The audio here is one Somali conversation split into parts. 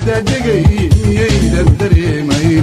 dadegay miyaydan dareemayn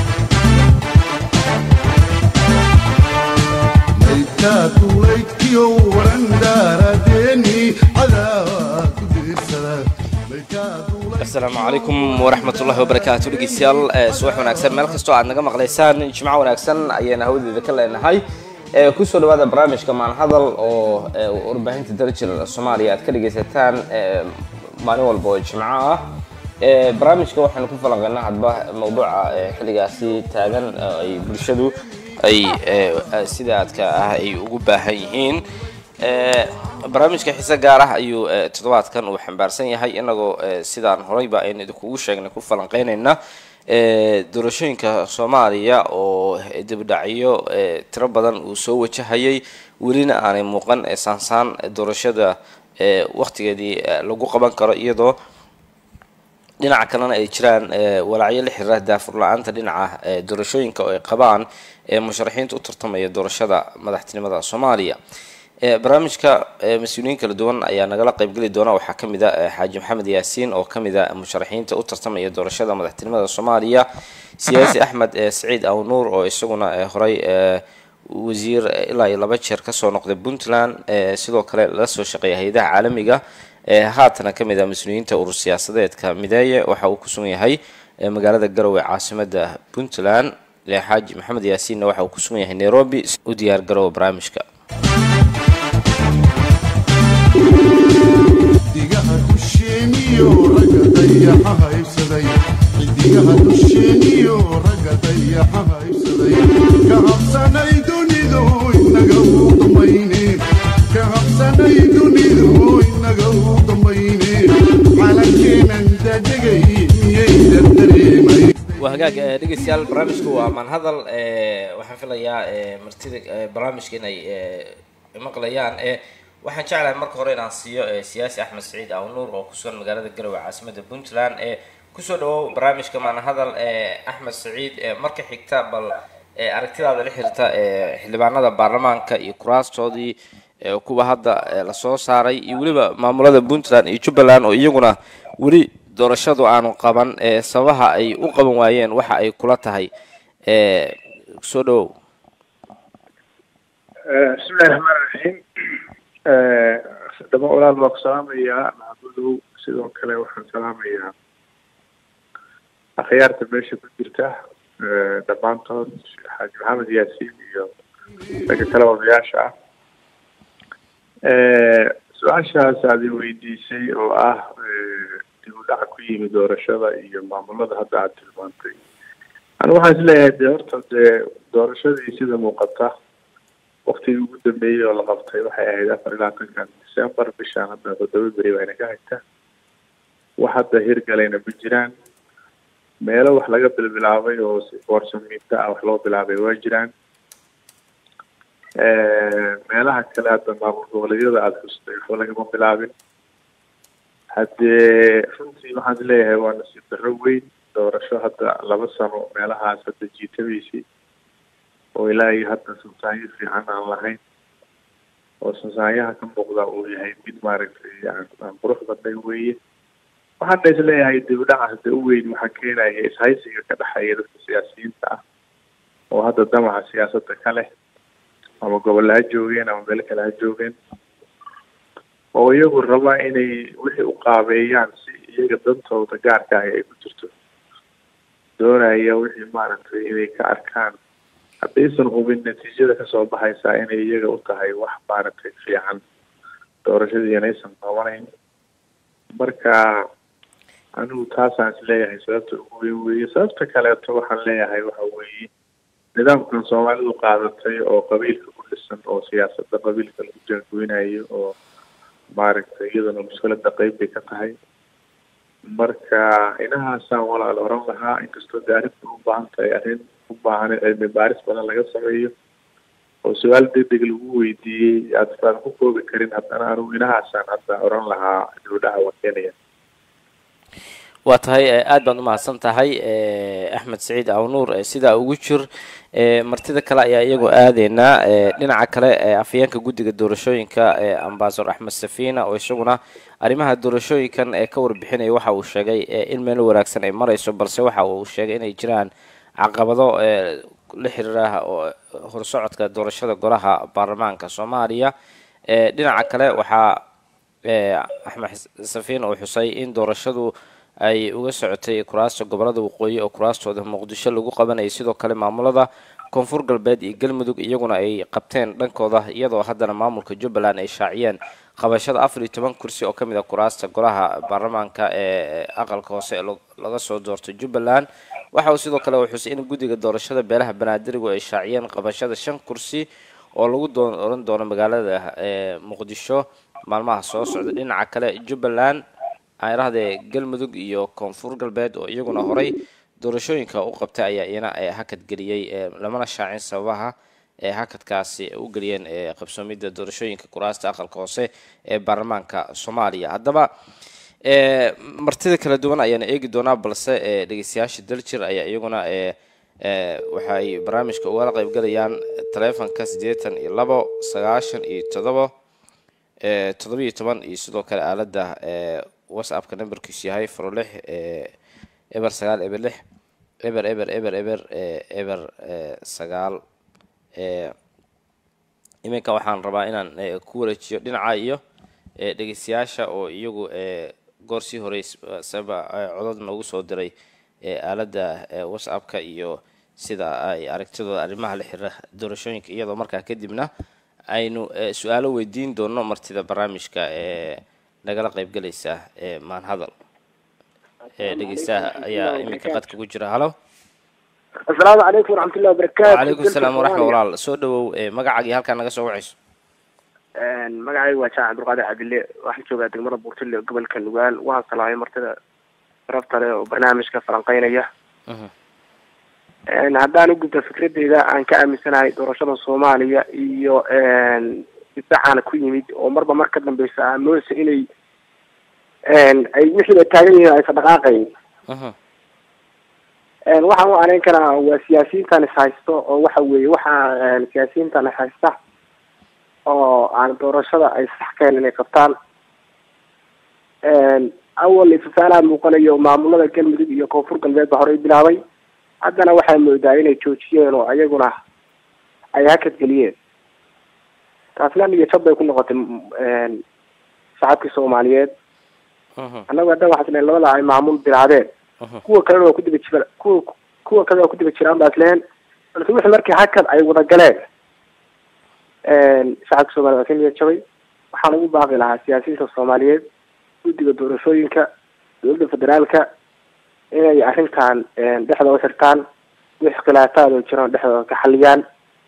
maydkaa duulaydkiyo waran daaradeeni cadaawaa ku diirsada maydkaa duulayd asalaamu calaykum waraxmatullahi wabarakaatu dhegeystayaal ee subax wanaagsan meel kastoo aad naga maqlaysaan jimco wanaagsan ayayna hawadeeda ka leenahay ee kusoo dhawaada barnaamijka maanhadal oo ee warbaahinta darajil soomaaliya aad ka dhegeysataan ee maalin walba oo jimco ah ee barnaamijka waxaanu ku falanqeynaa hadba mawduuca ee xilligaasi taagan oo ay bulshadu ay ee sida aadka ah ay ugu baahan yihiin ee barnaamijka xiise gaar ah ayuu ee, toddobaadkan uu xambaarsan yahay inagoo ee, sidaan horeyba aynu idinkugu sheegnay ku falanqeynayna ee, doorashooyinka soomaaliya oo dibdhacyo ee, tiro badan uu soo wajahayay welina aanay muuqan ee saansaan doorashada ee, waqtigeedii ee, lagu qaban karo iyadoo dhinaca kalena ay jiraan ee, walaacyo la xiriira daafur la-aanta dhinaca ee, doorashooyinka oo ay qabaan ee musharaxiinta u tartamaya doorashada madaxtinimada soomaaliya ee, barnaamijka ee, mas-uuliyiin kala duwan ayaa nagala qaybgeli doona waxaa ka mid a ee, xaaji maxamed yaasiin oo ka mid a musharaxiinta u tartamaya doorashada madaxtinimada soomaaliya siyaasi axmed ee saciid awnuur oo isaguna ee, horey ee, wasiir ilaa iyo laba jeer kasoo noqday puntland ee, sidoo kale la soo shaqeeya hay-adaha caalamiga ee haatana ka mid ah mas-uuliyiinta urur siyaasadeedka mideeye waxa uu ku sugan yahay ee, magaalada garowe caasimada puntland ee, xaaji maxamed yaasiinna waxa uu ku sugan yahay nairobi u diyaar garowa barnaamijka xidigaha dusheeniyo ragga dayaxa haybsaday xidigaha dusheeniyo ragga dayaxa haybsaday ka habsanay dunidu inaga u dambayne ka habsanay dunidu inaga u dambayne calankeenan dadegay miyaydan dareemayn waa hagaag ee, dhegeystayaal barnaamijku waa maanhadal ee, waxaan filayaa ee, martida ee, barnaamijka inay ee, maqlayaan ee waxaan jeclahay marka hore inaan siiyo ee, siyaasi axmed saciid awnuur oo kusugan magaalada garowe caasimada puntland ee kusoo dhawow barnaamijka maanhadal ee axmed saciid ee marka xigta bal ee, aragtidaada la xirta ee xildhibaanada baarlamaanka iyo kuraastoodii ee, kuwa hadda ee, lasoo saaray iyo weliba maamulada puntland iyo jubbaland oo iyaguna weli doorashadu aanu qaban ee sababaha ay u qaban waayeen waxa ay kula tahay ee soo dhawow bismillahi raxmaan raxiim dhama walaal waa ku salaamayaa maxamudow sidoo kale waxaan salaamayaa akhyaarta meesha ku jirta dhammaantood xaaji maxamed yaasiin iyo ragga kale odayaasha ah su-aashaas aad i weydiisay oo ah dib u dhac ku yimi doorashada iyo maamulada hadda aad tilmaantay anigu waxaan isleeyahay dee horta dee doorashadii sida muuqata waktigii ugu dambeeyey oo la qabtay waxay ahayd afar iyo labaatankan december bishaan hadda toddoba beri bayna ka hagta wax hadda hirgalayna ma jiraan meelo wax laga bilbilaabay oo si boorsamiinta ah wax loo bilaabay waa jiraan meelaha kale hadda maamul goboleedyada aada xustay waxba lagama bilaabin haddee runtii waxaan isleeyahay waa nasiib darro weyn doorasho hadda laba sano meelahaas hadda jiitamaysay oo ilaa iyo hadda sansaanyo fiican aan lahayn oo sansaanyaha ka muuqda uu yahay mid maaragtay aan aan qurux badnayn weeye waxaana isleeyahay dibdhaca hadda u weyn waxaa keenaya ishaysiga ka dhexeeya dadka siyaasiyiinta ah oo hadda damaca siyaasadda ka leh ama gobol ha joogeen ama meel kale ha joogeen oo iyagu rabaa inay wixii u qaabeeyaan si iyaga dantooda gaarka ah ay ku jirto doonaya wixii maaragtay inay ka arkaan haddaysan hubin natiijada kasoo baxaysaa inay iyaga u tahay wax maaragtay fiican doorashadii inaysan qabanayn marka anigu taasaan isleeyahay sababta ugu weyn weeye sababta kaleeto waxaan leeyahay waxa weeye nidaamkan soomaalidu qaadatay oo qabiilka ku dhisan oo siyaasadda qabiilka lagu jaangoynayo oo maaragtay iyadana mushkilada qeyb bay ka tahay marka inahaasaan walaal oran lahaa inkastoo de arrinta u baahan tahay arrin u baahan in cilmi baaris badan laga sameeyo oo su-aal degdeg lagu weydiiyey aad aan ku koobi karin haddana anigu inahaasaan hadda oran lahaa dibudhaca waa keenaya waa tahay aad baad umahadsan tahay axmed saciid awnuur sidaa ugu jir martida kale ayaa iyagoo aadeynaa dhinaca kale afhayeenka guddiga doorashooyinka ambasador axmed safina oo isaguna arrimaha doorashooyinkan ee ka warbixinaya waxa uu sheegay in meel wanaagsan ay marayso balse waxa uu sheegay inay jiraan caqabado la xiriira horsocodka doorashada golaha baarlamaanka soomaaliya dhinaca kale waxaa axmed safina uu xusay in doorashadu ay uga socotay kuraasta gobolada waqooyi oo kuraastooda muqdisho lagu qabanayay sidoo kale maamulada koonfur galbeed iyo galmudug iyaguna ay qabteen dhankooda iyadoo haddana maamulka jubbaland ay shaaciyeen qabashada afar iyo toban kursi oo kamid a kuraasta golaha baarlamaanka ee aqalka hoose laga soo doorto jubbaland waxa uu sidoo kale uu xusay in guddiga doorashada beelaha banaadirigu ay shaaciyeen qabashada shan kursi oo lagu dooran doono magaalada muqdisho maalmaha soo socda dhinaca kale jubbaland aarahdee galmudug iyo koonfur galbeed oo iyaguna horay doorashooyinka u qabtay ayaa iyana hakad geliyey lamana shaacin sababaha ee hakadkaasi u geliyeen qabsoomidda doorashooyinka kuraasta aqalka hoose ee baarlamaanka soomaaliya haddaba martida kala duwan ayaana eegi doonaa balse dhegeystayaasha daljir ayaa iyaguna waxay barnaamijka ugala qaybgalayaan taleefonka siddeetan iyo labo sagaashan iyo todobo toddobiyo toban iyo sidoo kale aaladda whatsappka numberkiisu yahay faro lix eber sagaal eber lix eber eber eber eber eber sagaal iminka waxaan rabaa inaan ku wareejiyo dhinaca iyo dhegeystayaasha oo iyagu goor sii horey saba codod noogu soo diray aaladda whatsappka iyo sida ay aragtidooda arrimaha la xiriira doorashooyinka iyadoo markaa kadibna aynu su-aalo weydiin doono martida barnaamijka ee nagala qaybgalaysa maanhadal dhegeystaha ayaa iminka qadka ku jira halo asalaamu calaykum waraxmatullahi wabarakaatu wacalaykum salaam waraxma walaal soo dhawow magacaaga iyo halkaa naga soo wacayso magacaygu waa jaac cabdulqaadir cabdille waxaan joogaa degmada buurtile gobolka nugaal waan salaamay martida sharafta leh oo barnaamijka falanqeynaya haddaan u gudba fikradeyda aan ka aaminsanahay doorashada soomaaliya iyo difaacaana ku yimid oo marba mar ka dambeysa aamoosa inay ay wixiiba taagan yihiin aysan dhaqaaqayn waxaan u anayn karaa waa siyaasiyiintan is haysto oo waxa weeye waxaa siyaasiyiintan is haysta oo aan doorashada ay sax kahen inay qabtaan awal ifafaalaha muuqanayo maamulada galmudug iyo koonfur galbeed ba horey bilaabay haddana waxaa moodaa inay joojiyeen oo ayaguna ay hakad geliyeen taasna niyo jab bay ku noqotay shacabkii soomaaliyeed annagu hadda waxaa isleen labada ay maamul bilaabeen kuwa kalena waa kudiba jira kuwa kuwa kale waa kudiba jiraan baa isleen balse wixii markii hakad ay wada galeen shacabka soomaliya waa ka niyad jabay waxaan ugu baaqi lahaa siyaasiyiinta soomaaliyeed guddiga doorashooyinka dowladda federaalka inay arrintan dhexdooda xirtaan wix khilaafaad oo jiraan dhexdooda ka xaliyaan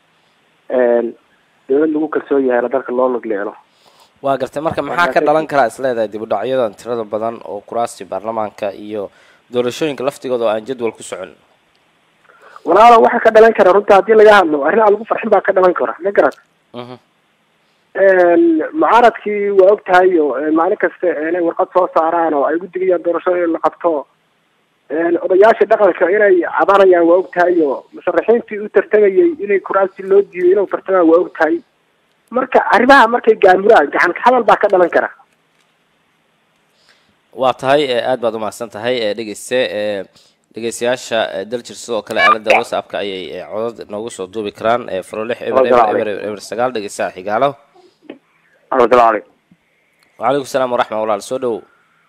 dowlad lagu kalsoon yahayna dalka loo lugleelo waa gartay marka maxaa ka dhalan karaa is leedahay dib u dhacyadan tirada badan oo kuraasti baarlamaanka iyo doorashooyinka laftigooda oo aan jadwal ku socon walaalo waxaa ka dhalan kara runta haddii laga hadlo arrin aan lagu farxin baa ka dhalan kara ma garat mucaaradkii waa og tahay oo maalin kasta inay warqad soo saaraan oo ay guddigayaan doorashada in la qabto odayaasha dhaqanka inay cabanayaan waa og tahay oo musharaxiintii u tartamayay inay kuraasti loo diiday inuu tartamaan waa og tahay marka arrimaha markay gaamuraan gacan ka hadal baa ka dhalan kara waa tahay aad baad umahadsan tahay dhegeyste dhegeystayaasha daljir sidoo kale aalada whatsappka ayay codad noogu soo duubi karaan faro lix eber eber eber eber sagaal dhegeystaha xigaalo asalamu calaykum wacalaykum salaam waraxma walaal soo dhowow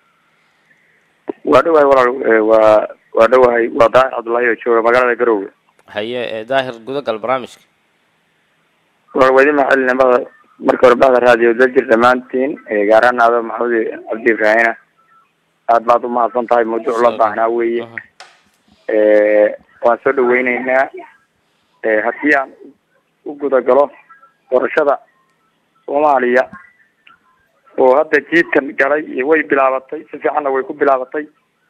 waa dhowahay walaal waa waa dhowahay waa daahir cabdullaahi oo jooga magaalada garowga haye daahir gudagal barnaamijka walaal waa idin maxalinimada marka hore bahda raadiyo daljir dhammaantiin gaar ahaan aado maxamed cabdi ibraahina aad baad umahadsan tahay mawduuc la baahnaa weeye waan soo dhaweyneynaa haddii aan u gudagalo doorashada soomaaliya oo hadda jiidkan galay iyo way bilaabatay si fiicanna way ku bilaabatay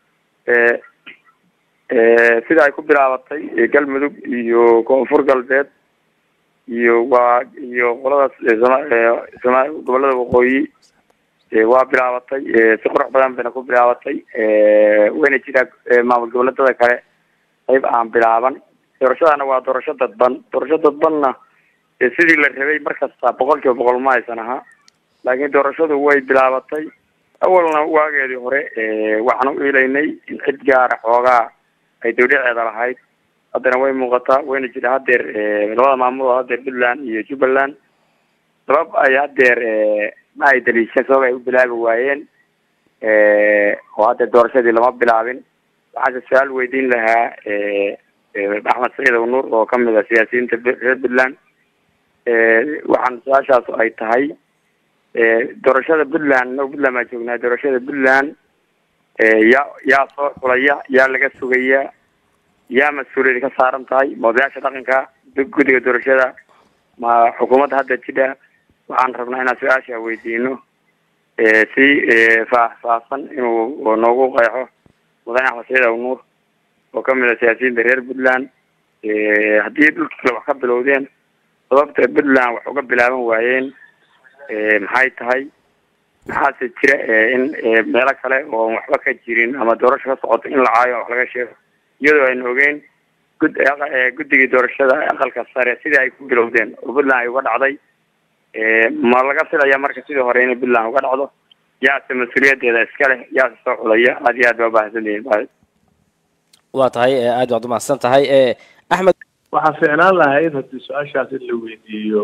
sida ay ku bilaabatay galmudug iyo koonfur galbeed iyo waa iyo qoladaas soma gobolada waqooyi waa bilaabatay si qurux badan bayna ku bilaabatay wayna jiraa maamul goboleedada kale qayb aan bilaaban doorashadana waa doorasho dadban doorasho dadbanna sidii la rabay markasta boqol kiiba boqol ma aysan ahaa laakiin doorashadu way bilaabatay awalna waageedii hore waxaan u ilaynay in cid gaara xoogaa ay dawdhaceeda lahayd haddana way muuqataa wayna jira hadeer labada maamul oo hadeer puntland iyo jubbaland sabab ay hadeer ma ay daliishan sabab ay u bilaabi waayeen oo hadeer doorashadii lama bilaabin waxaase su-aal weydiin lahaa axmed saciid nuur oo kamid a siyaasiyiinta reer puntland waxaan su-aashaas ay tahay doorashada puntland no puntland baan joognaa doorashada puntland yaa yaa soo xulaya yaa laga sugaya yaa mas-uuliyad ka saaran tahay moodayaasha dhaqanka guddiga doorashada ma xukuumadda hadda jidha waxaan rabnaa inaan su-aasha weydiino si faahfaahsan inuu noogu qeexo mudane axmed saciid aw nuur oo kamid a siyaasiyiinta reer puntland haddii dhulkii kale wax ka bilowdeen sababta puntland wax uga bilaaban waayeen maxay tahay maxaase jira in meelo kale oo waxba ka jirin ama doorasho ka socoto in la caayo wax laga sheego iyadoo aynu ogeyn gud guddigii doorashada aqalka sare sidii ay ku bilowdeen oo puntland ay uga dhacday ma laga filaya marka sidii hore inay puntland uga dhacdo yaase mas-uuliyadeeda iska leh yaase soo xulaya aad iyo aad baa ubahadsantihiin waa tahay aad baad umahadsan tahay axmed waxaa fiicnaan lahayd haddii su-aashaas in la weydiiyo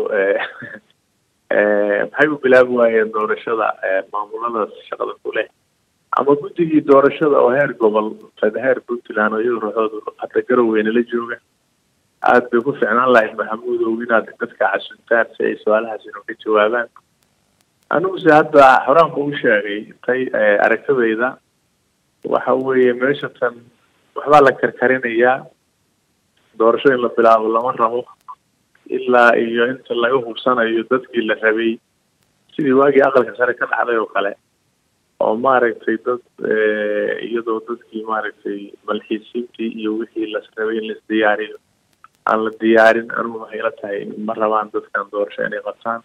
maxay u bilaabi waayeen doorashada maamuladaas shaqada ku leh ama guddigii doorashada oo heer gobol heer puntland oo iyada ruuxoodu hadda garoweyne la jooga aada bay ku fiicnaan lahayd maxamuudow inaad dadka casuntaan si ay su-aalahaas inu ka jawaabaan aniguse hadda horaan ba u sheegay intay aragtadayda waxa weeye meesha tan waxbaa la karkarinayaa doorasho in la bilaabo lama rabo ilaa iyo inta laga hubsanayo dadkii la rabay sidii waagii aqalka sare ka dhacday oo kale oo maaragtay dad iyadoo dadkii maaragtay malxiisiintii iyo wixii las rabay in las diyaariyo aan la diyaarin anugu waxay la tahay ma rabaan dadkan doorasho inay qabtaan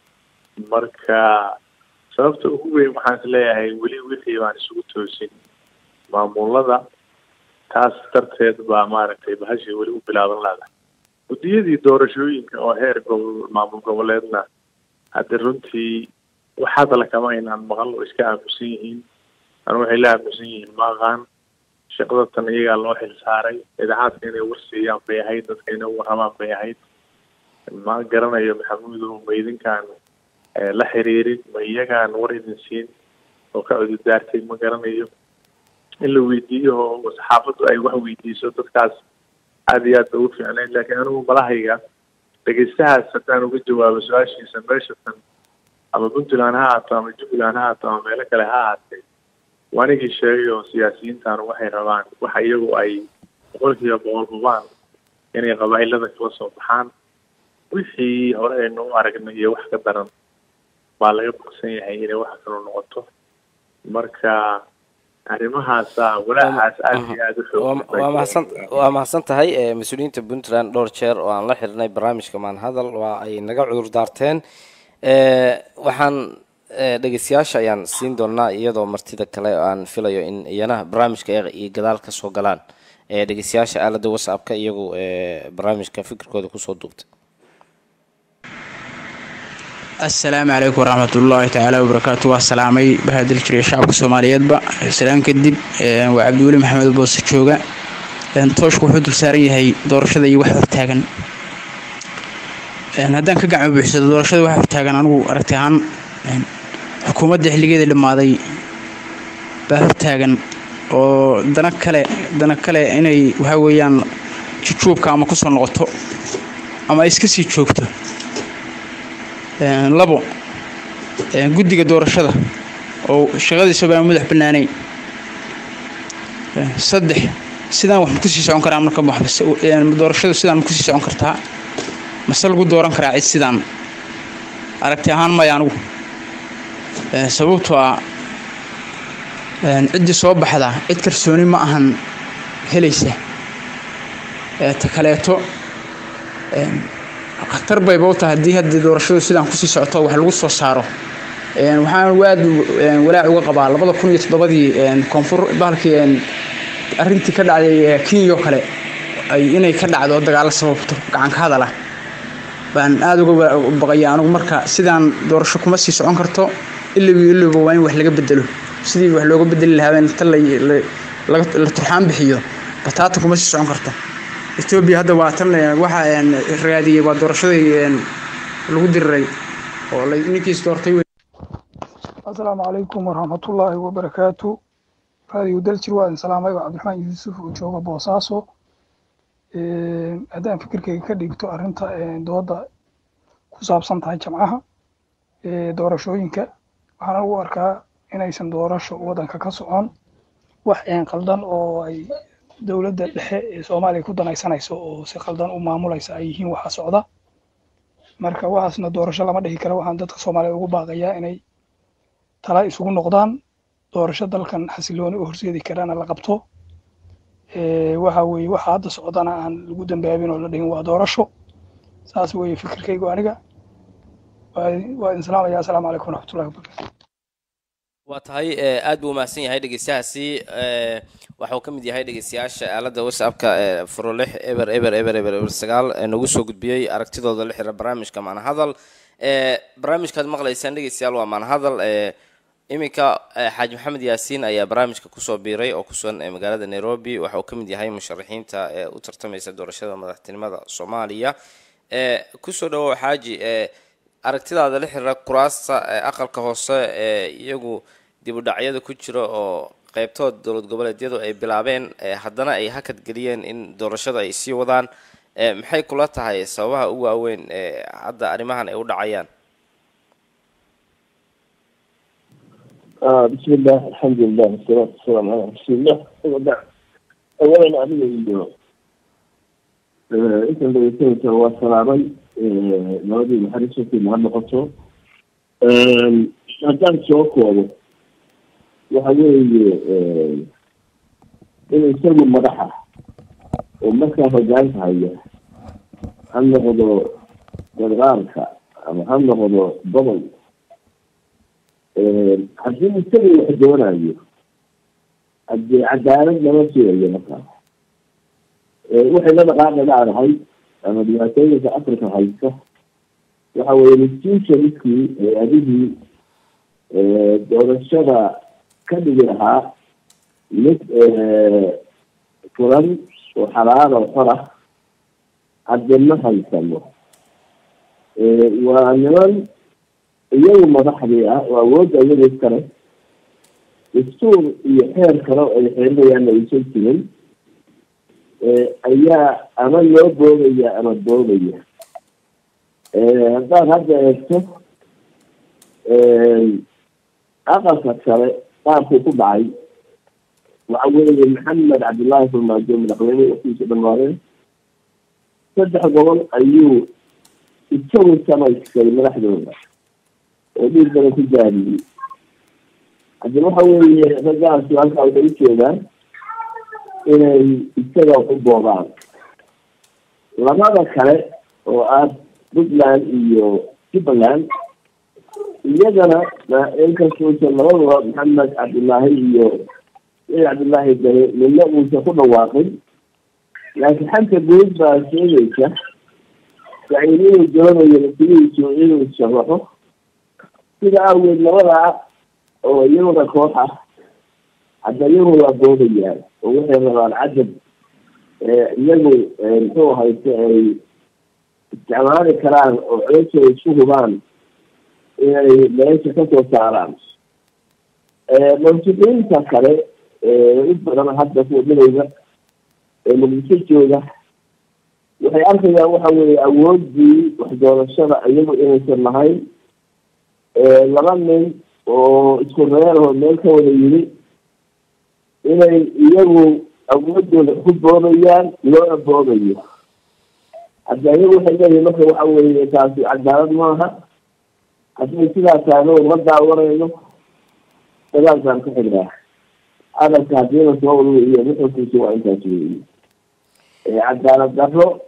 marka sababta ugu weyn waxaan is leeyahay weli wixii baan isugu toosin maamulada taas darteed baa maaragtay bahashii weli u bilaaban laadahay guddiyadii doorashooyinka oo heer gobol maamul goboleedna hadda runtii wax hadala kama inaan maqal oo iska aamusan yihiin anu waxay la aamusan yihiin ma aqaan shaqada tan iyagaa loo xil saaray idaacadka inay warsiiyaan bay ahayd dadka inay warramaan bay ahayd ma garanayo maxamuudow ma idinkaan la xiriirin ma iyagaan war idin siin oo ka cududaartay ma garanayo in la weydiiyo oo saxaafaddu ay wax weydiiso dadkaas aada iyo aad ba ugu fiicnayd laakiin anigu malahayga dhegeystahaas haddaan uga jawaabo su-aashiisa meesha tan ama puntland ha ahaato ama jubbaland ha ahaato ama meelo kale ha ahaatee wanigii sheegay oo siyaasiyiintan waxay rabaan waxa iyagu ay boqolkiiba boqol hubaan inay qabaa'ilada kala soo baxaan wixii hore aynu u aragnay iyo wax ka daran baa laga bogsan yahay inay wax kaloo noqoto marka arrimahaasa walaacaas aada iyo aada u xoog waa mahadsan waa mahadsan tahay mas-uuliyiinta puntland dhowr jeer oo aan la xirnay barnaamijka maanhadal waa ay naga cudur daarteen waxaan dhegeystayaasha ayaan siin doonaa iyadoo martida kale aan filayo in iyana barnaamijka iyo gadaal ka soo galaan dhegeystayaasha aalada whatsappka iyagu barnaamijka fikirkooda kusoo duubtay assalaamu calaykum waraxmatullaahi tacaala wabarakaatu waa salaamay bahadil jiriya shacabka soomaaliyeedba salaan kadib waa cabdiweli maxamed boose jooga tooshku wuxuu dul saaran yahay doorashada iyo wax hortaagan haddaan ka gacmo buuxsado doorashada wax hortaagan anigu aragti ahaan xukuumadda xilligeeda dhammaaday baa hortaagan oo dana kale dana kale inay waxaa weeyaan jujuubka ama kusoo noqoto ama ay iska sii joogto labo guddiga doorashada oo shaqadiisa baan madax bannaanayn saddex sidaan wax ma kusii socon karaa marka doorashadu sidaan ma kusii socon kartaa mase lagu dooran karaa cid sidaan aragti ahaan maya anigu sababtoo ah ciddii soo baxda cid kalsooni ma ahan helaysa ta kaleeto khatar bayba u tahay haddii haddii doorashadu sidaan kusii socoto wax lagu soo saaro Een, waxaan anigu aad een, walaac uga qabaa labada kun iyo toddobadii een, koonfur bahalkii een, arrintii ka dhacday ee kenya oo kale ay inay ka dhacdo dagaalo sababto gacan ka hadal ah baan aada uga wa- baqaya anigu marka sidaan doorasho kuma sii socon karto ilaba iyo ilaba waa in wax laga bedelo sidii wax looga bedeli lahaa in inta la la- laga- la turxaan bixiyo bataata kuma sii socon karto etoobiya hadda waa tan eh, waxa een, raadiyey waa doorashadii een, lagu diriray oo la- ninkiis doortay wey. asalaamu calaykum waraxmatullaahi wabarakaatu raadiyo daljir waa idin salaamay waa cabdiraxmaan yuusuf oo jooga boosaaso Een, haddaan fikirkayga ka dhigto arrinta een, dooda ku saabsan tahay jamcaha ee, doorashooyinka waxaan ugu arkaa inaysan doorasho waddanka ka socon wax een qaldan oo ay dowladda dhexe ee soomaaliya ku danaysanayso oo si qaldan u maamulaysa ay yihiin waxa socda marka waxaasna doorasho lama dhihi karo waxaan dadka soomaaliya ugu baaqayaa inay tala isugu noqdaan doorasho dalkan xasilooni u horseedi karana la qabto Ee, waxa weeye waxa hadda socdana aan lagu dambaabin oo la dhihin waa doorasho saas weeye fikirkaygu aniga waa waa idin salaamaya asalaamu calaykum waraxmatullahi wabarakatu waa tahay eh, aad buu umahadsan yahay dhegeystahaasi eh, waxa uu ka mid yahay dhegeystayaasha aaladda whatsappka ee furo lix eber eber eber eber eber sagaal ee nagu soo gudbiyey aragtidooda la xira barnaamijka maanahadal Eh, barnaamijkaad maqlaysaan dhegeystayaal waa maanahadal eh, iminka eh, xaaji maxamed yaasiin ayaa barnaamijka kusoo biiray oo kusugan ee magaalada nairobi waxa uu ka mid yahay musharaxiinta ee u tartamaysa doorashada madaxtinimada soomaaliya Eh, kusoo dhawow xaaji eh, aragtidaada la xiriira kuraasta ee aqalka hoose ee iyagu dib u dhacyada ku jira oo qeybtood dowlad goboleedyadu ay bilaabeen ee haddana ay hakad geliyeen in doorashada ay sii wadaan ee maxay kula tahay sababaha ugu waaweyn ee hadda arrimahan ay u dhacayaan آه بسم الله الحمد لله والصلاة والسلام على رسول الله وبعد أولا أنا إنه أنت اللي يسوي سوا سلامي نودي محرسة في مهمة قصو هذا سوق هو وحوي إنه يسوي مدحة ومسا هجان هاي هم نقضوا بالغاركة أما هم نقضوا ضمن haddii isaga wax doonayo haddii cadaalad lama sugayo markaa waxay la dhaqaaqi dhacdahay ama dhibaatooyinka africa haysta waxa weeye institutionskii hay-adihii doorashada ka dhigi lahaa mid furan oo xalaal oo xor ah hadde ma haysano waa niman iyagu madaxdii ah oo awoodda iyaga iskale dastuur iyo xeer kale oo ay xeerinayaanna aysan jirin ayaa ama loo boodaya ama boodaya haddaad hadda eegto aqalka sare qaabkuu ku dhacay waxa weeye maxamed cabdullaahi farmaajo madaxweyne waqtigiisa dhamaadeen saddex gobol ayuu isagu samaystay madaxdooda oo dhiig badan ku gaariyey haddii waxa weeye raggaasi halkaa waxay u jeedaan inay isaga u boobaan labada kale oo ah puntland iyo jubbaland iyagana inkastauusan labadaba maxamed cabdullaahi iyo said cabdullaahi dare midna uusan ku dhawaaqin laakiin xanta guud baa sheegaysa saciid inuu doonayo nasigiisu inuu sharaxo sida awgeed labadaa oo iyaguna koox ah hadda iyagu waa boodayaan oo waxay rabaan cadad iyagu muxuu hayse ay isticmaali karaan oo codosha isku hubaan inay meesha kasoo saaraan mansuuqiinta kale u badan hadda kuwa midowga ee muqdisho jooga waxay arkayaan waxa weeye awoodii wax doorashada iyagu inaysan lahayn laba nin oo isku reeroo meel ka wada yimi inay iyagu awoodooda ku boodayaan loona boodayo hadda iyagu waxay leeyihin marka waxa weeye taasi cadaalad maaha hadday sidaas taano ma daawanayno dagaalkaan ka xignaa hadalka hadiina soo ururiyo nuxurkiisa waa intaas weeye cadaalad darro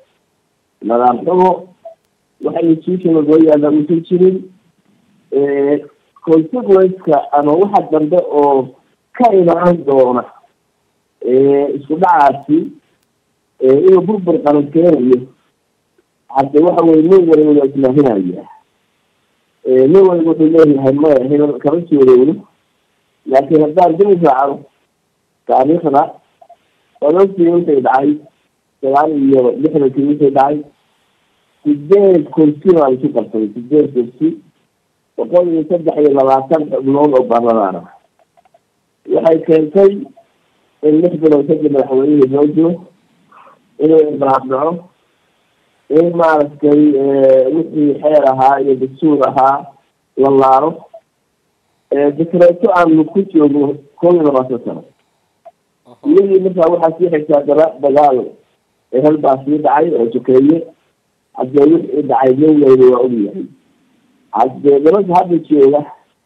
nadaam xumo waxa institutional loo yaalla uusan jirin consequence-ka ama waxa dambe oo ka imaan doona isku dhacaasi inuu burbur qaran keenayo hadde waxa weye nin waliba waa islaahinaya nin waliba wuxuu leeyahay maya hebel kama suurowno laakiin haddaan dib u raacno taariikhda odogtii wixii dhacay sagaal iyo lixdankii wixii dhacay sideed kursi baa isu qabtay sideed kursi boqol iyo saddex iyo labaatan xubnood oo baarlamaana waxay keentay in lix bilood kadib madaxweynihii loo jiro inuu inqiraab dhaco in maaragtay wixii xeer ahaa iyo dastuur ahaa la laaro dekreeto aanu ku joogno koob iyo labaatan sano iyadii markaa waxaa sii xigtaa dara dagaal ehel baa sii dhacay oo sokeeye haddee wixii dhacay nin weyne waa ogyahay haddee nimanka hadda jooga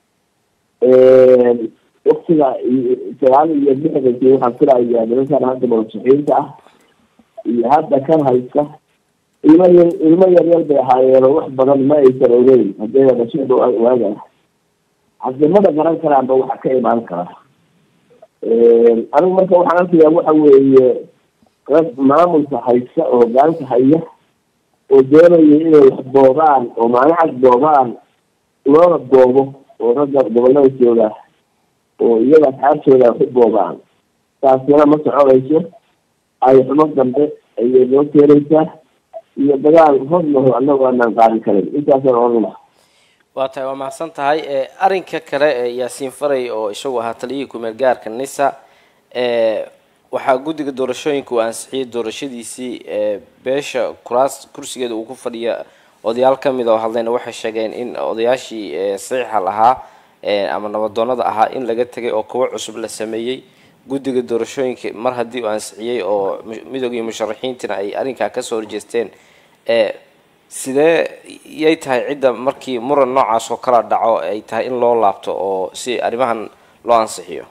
waktiga sagaal iyo lixdankii waxaan filayaa nimankan hadda madaxiinta ah iyo hadda kan haysta ilmo yar ilmo yar yar bay ahaayeen wax badan ma aysan ogeyn haddee dhashada waaga haddee mada garan karaanba waxa ka imaan kara anigu marka waxaan arkayaa waxa weeye rag maamulka haysta oo hogaanka haya oo doonaya inay wax boobaan oo maalin boobaan loona boobo oo ragga gobolada jooga oo iyaga asxaabtooda ku boobaan taasina ma soconayso ay xumo dambe ayay noo keenaysaa iyo dagaal hormaho annagu aanaan qaadi karin intaasaan oran waa tahay waa mahadsan tahay arrinka kale ee yaasiin faray oo isagu ahaa taliyihii kumeel gaarka nisa waxaa guddiga doorashooyinka uu ansixiyey doorashadiisii beesha kuraas kursigeeda uu ku fadhiya odayaal kamid oo hadlayna waxay sheegeen in odayaashii saxiixa lahaa ama nabadoonada ahaa in laga tegay oo kuwo cusub la sameeyey guddiga doorashooyinka mar haddii uu ansixiyey oo midoogiii musharaxiintina ay arrinkaa kasoo horjeesteen sidee yay tahay cidda markii muran noocaas oo kala dhaco ay tahay in loo laabto oo si arrimahan loo ansixiyo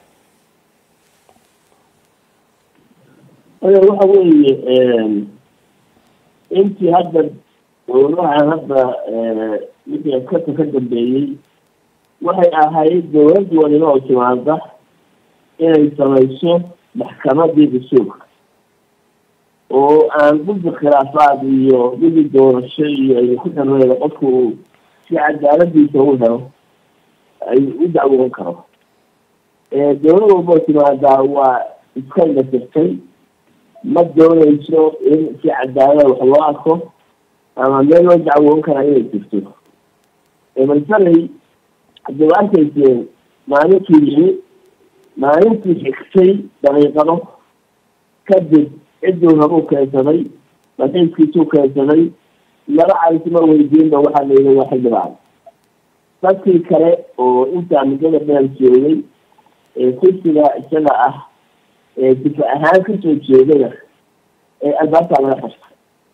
aya waxa weeye intii hadda dowlahan hadda wixii askata ka dambeeyey waxay ahayd dowladda waliba oo timaada inay samayso maxkamadii dastuurka oo aan guddi khilaafaad iyo guddi doorasho iyo ay ku xireyda qofku uu si cadaaladiisa u helo ay u dacwoon karo dowlad walboo timaadaa waa iska indhatirtay ma doonayso in si cadaalada wax loo arko ama meel loo dacwoon karaa inay jirto masalay haddii wa arkayseen maalintii yimi maalintii xigtay daqiiqado kadib cidduu rabuu keensaday maxiiskiisuu keensaday laba caysma weydiinba waxaa layidhi waa xildhibaan dadkii kale oo intaa muddada dheer joogay ee kursiga isaga ah ee difa ahaan kasoo jeedana ee albaabtaa laga xirta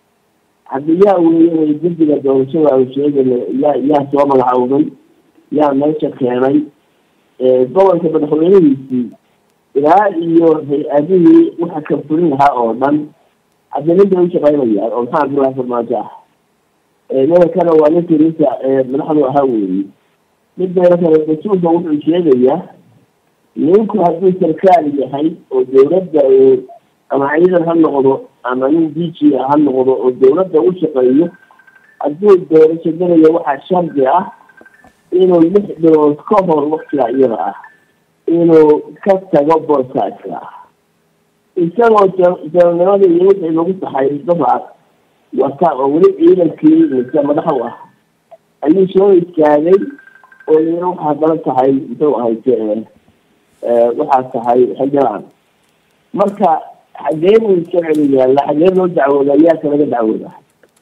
haddi yaa weeye guddiga doorashada aan sheegana yaa yaa soo magacowday yaa meesha keenay gobolka madaxweynihiisii ilaa iyo hay-adihii waxa ka fulin lahaa oo dhan hadda nin bay ushaqeynayaan oo maxaa abdullahi farmaajo ah nimankana waa ninkii ninka madaxdu ahaa weeye midbeena kale dastuurka wuxuu sheegayaa ninku hadduu sarkaal yahay oo dowladda ama ciidan ha noqdo ama nin d g ha noqdo oo dowladda u shaqeeyo hadduu doorasho gelayo waxaa shardi ah inuu lix bilood ka hor waktiga iyada ah inuu ka tago booskaaska ah isagoo janalnimada iyo wixii lagu taxay dabaad wata oo weli ciidankii mise madaxu ah ayuu soo istaagay oo yiri waxaa dala tahay muxuu ahayte waxaa tahay xildhibaan marka xagee buu iska celi yaalla xagee loo dacwooda yaaka laga dacwooda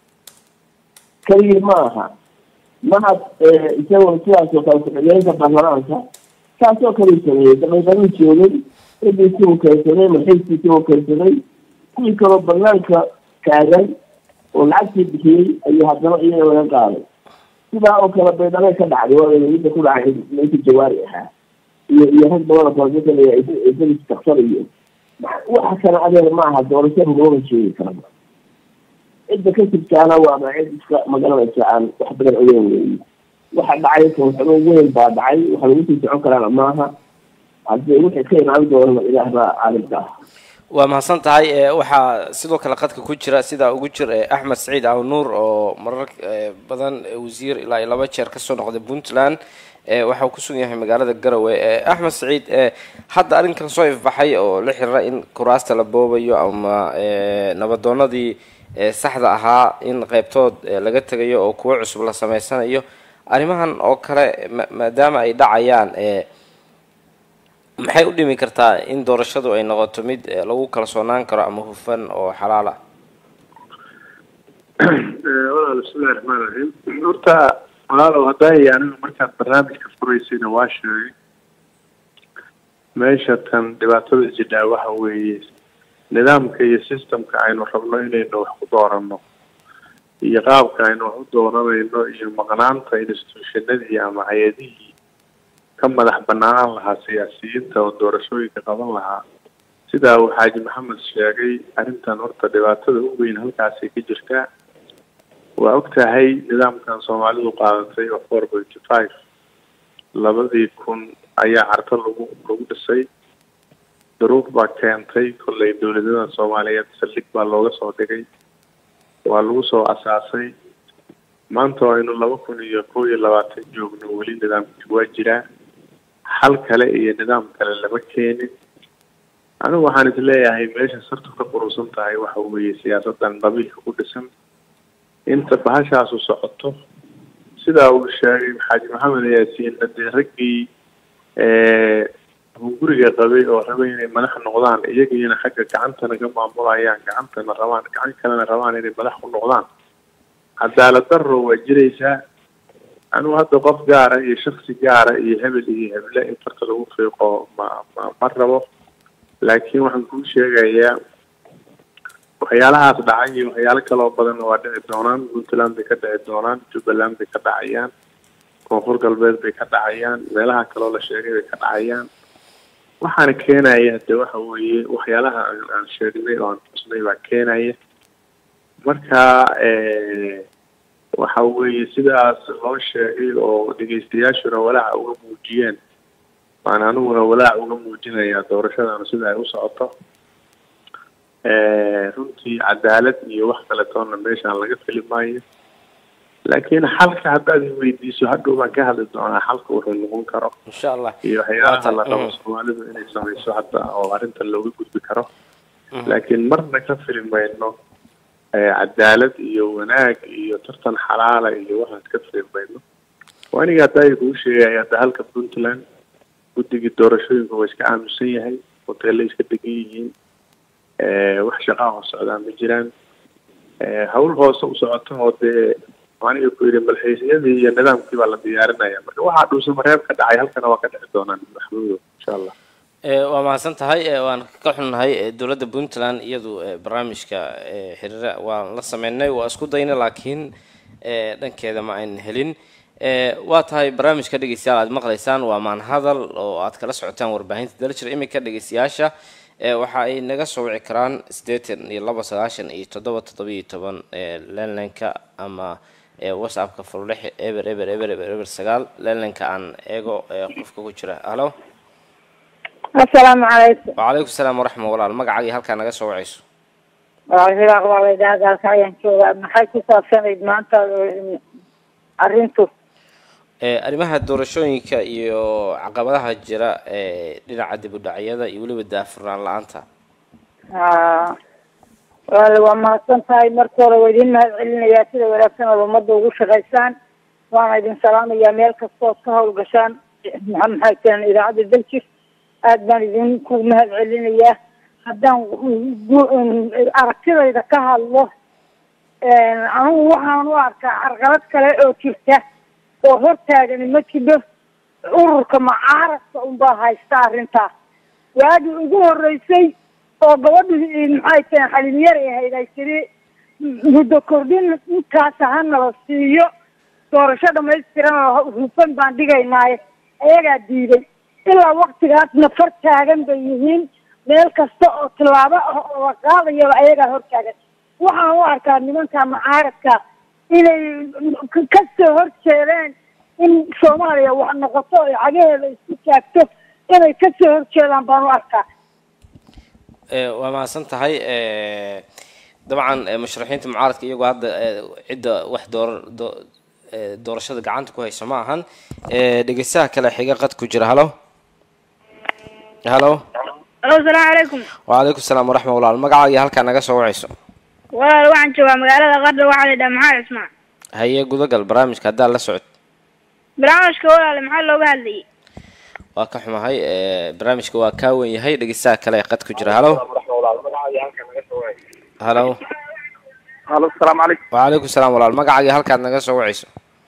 keligii ma aha mahad isagoo sidaasoo kale ku-xigeenka baarlamaanka taasoo kale u sameeyey daqiiqaduu joogay cidiisii uu keensaday marxiiskiisii uu keensaday kuwii kaloo banaanka taagan oo lacagtii bixiyey ayuu haddana iyaga laga qaaday sidaa oo kale baydhabo ka dhacday waa midda ku dhacay ninka jawaari ahaa iyo iyo rag badan oo kale masalaya isagiis taksar iyo waxa kale adeer ma aha doorasho rugooga sheegi karaba cidda ka jirtaana waaba cid iska magaranaysa aan wax badan ogeyn weyi waxa dhacay kooxdo weyn baa dhacay waxa lagu sii socon karaana maaha haddii wixii ka imaan doonana ilaah baa caalimka ah waa mahadsan tahay ee waxaa sidoo kale qadka ku jira sidaa ugu jir ee axmed saciid awnuur oo marar ee, badan ee, wasiir ilaa iyo laba jeer kasoo noqday puntland ee waxa uu kusugan yahay magaalada garowe ee axmed saciid ee hadda arrinkan soo ifbaxay oo la xiriira in kuraasta la boobayo ama ee, nabadoonadii ee, saxda ahaa in qeybtood ee, laga tegayo oo kuwo cusub la sameysanayo arrimahan oo kale ma- maadaama ay dhacayaan ee maxay u dhimi kartaa in doorashadu ay noqoto mid eh, lagu kalsoonaan karo ama hufan oo xalaal ah walaal bismillahi raxmaan raxiim horta walaalow haddaay anigu markaad barnaamijka furaysayna waa sheegay meesha tan dhibaatada jidhaa waxa weeye nidaamka iyo systemka aynu rabno inaynu wax ku dooranno iyo qaabka aynu wax u dooranayno iyo maqnaanta institutionadii ama hay-adihii ka madax bannaanaan lahaa siyaasiyiinta oo doorashooyinka qaban lahaa sidaa uu xaaji maxamed sheegay arrintan horta dhibaatada u weyn halkaasay ka jirtaa waa og tahay nidaamkan soomaalidu qaadatay oo four pointy five labadii kun ayaa carto lagu lagu dhisay duruuf baa keentay kollay dowladada soomaaliyeed saldhig baa looga soo dhigay waa lagu soo asaasay maanta oo aynu laba kun iyo kow iyo labaatan joogno weli nidaamkii waa jiraa xal kale iyo nidaam kale lama keenin anigu waxaan is leeyahay meesha sartu ka qurusan tahay waxa weeye siyaasadan qabiilka ku dhisan inta bahashaasu socoto sidaa uu sheegay xaaji maxamed yaasiin dee raggii hunguriga qabay oo rabay inay madax noqdaan iyagiina xagga gacantana ka maamulayaan gacantana rabaan gacan kalena rabaan inay madax ku noqdaan cadaalad daro waa jiraysaa anigu hadda qof gaara iyo shaksi gaara iyo hebel iyo heble in farta lagu fiiqo ma ma ma rabo laakiin waxaan kuu sheegayaa waxyaalahaas dhacay iyo waxyaalo kaloo badan waa dhici doonaan puntland bay ka dhici doonaan jubbaland bay ka dhacayaan koonfur galbeed bay ka dhacayaan meelaha kaloo la sheegay bay ka dhacayaan waxaana keenaya de waxa weeye waxyaalaha aan aan sheegnay oo aan xusnay baa keenaya marka waxa weeye sidaas loo sheegay oo dhegeystayaashuna walaaca uga muujiyeen waan aniguna walaac uga muujinayaa doorashadanu sida ay u socoto runtii cadaalad iyo wax kaletoona meeshaan laga fili maayo laakiin xalka haddaad i weydiiso hadhow baan ka hadli doonaa xalka wuxuu noqon karo insha allah iyo waxyaalaha la rabo Mhm. soomaalidu inay samayso hadda oo arrintan looga gudbi karo laakiin marna ka fili mayno eh, cadaalad iyo wanaag iyo tartan xalaala iyo waxaas ka fili mayno waa aniga hadda ay kuu sheegaya hadda halka puntland guddigii doorashooyinka waa iska aaminsan yahay hoteelay iska degan yihiin Eh, wax shaqaa hoos socdaa ma jiraan Eh, hawl hoose u socoto oo dee aniga ku yidhi malxiisyadii iyo nidaamkii baa la diyaarinaya marka waxaa dhuusa mareeb ka dhacay halkana waa ka dhici doonaan maxmuudo insha allah Eh, waa mahadsan tahay eh, waan ka xunnahay eh, dowladda puntland iyadu eh, barnaamijka eh, xiriira waan la sameynay waa isku dayna laakiin eh, dhankeeda ma aynan helin Eh, waa tahay barnaamijka dhegeystayaal aad maqlaysaan waa maanhadal oo aad kala socotaan warbaahinta daljir iminka dhegeystayaasha eh, waxa ay naga soo wici karaan siddeetan iyo laba sagaashan iyo toddoba toddoba iyo toban eh, landlineka ama eh, whatsappka furlex eber eber eber eber eber sagaal landlineka aan eego eh, qofka ku jira halo asalaamu calaykum wacalaykum salaam waraxma walaal magacaaga halkaa naga soo wacayso walaal waa laydhahagaalka ayaan joogaa maxay ku saabsanayd maanta eh, arrintu Eh, arrimaha doorashooyinka iyo caqabadaha jira ee dhinaca dib u dhacyada iyo weliba daafurnaan la-aanta Ah, walaal waa mahadsan tahay marka hore waa idin mahad celinayaa sida wanaagsan ood ummadda ugu shaqaysaan waana idin salaamayaa meel kastood ka howlgashaan maxaa maxay tiraan idaacadda daljir aad baan idinku mahad celinayaa haddaan gu- aragtidayda ka hadlo anigu waxaan u arkaa carqalad kale oo jirta oo hortaagani ma jiro ururka mucaaradka unbaa haysta arrintaas waagii ugu horeysay oo gabadhi maxay tahay xalinyar ahayd ay tiri muddo kordhin intaasa ha nala siiyo doorasho dhamaystiran oo hufan baan dhigaynaaye ayagaa diiday ilaa waktigaasna far taagan bay yihiin meel kasta oo tillaabo ah oo la qaadayaba ayagaa hortaagan waxaan u arkaa nimanka mucaaradka inay ka soo horjeedeen in soomaaliya wax noqoto ay cagaheeda isku taagto inay kasoo horjeedaan baan u arkaa Eh, waa mahadsan tahay eh, dabcan eh, musharaxiinta mucaaradka iyagoo hadda eh, cidda wax door doo- eh, doorashada gacanta ku hayso ma ahan Eh, dhegeystaha kale xiga qad ku jira halo halo alo salaamu calaykum wacalaykum salaam waraxma walaal magacaaga iyo halkaa naga soo wacayso walaal waxaan joogaa magaalada qardho waxaa la yidhaha maxamed cismaan haye gudagal barnaamijka haddaad la socod barnaamijka walaale maxaa looga hadlayay waa ka xumahay eh, barnaamijka waa kaa wen yahay dhegeystaha kale ee qad ku jira halo halo halo asalaamu calaykum wacalaykum salaam walaal magacaaga iyo halkaad naga soo wacayso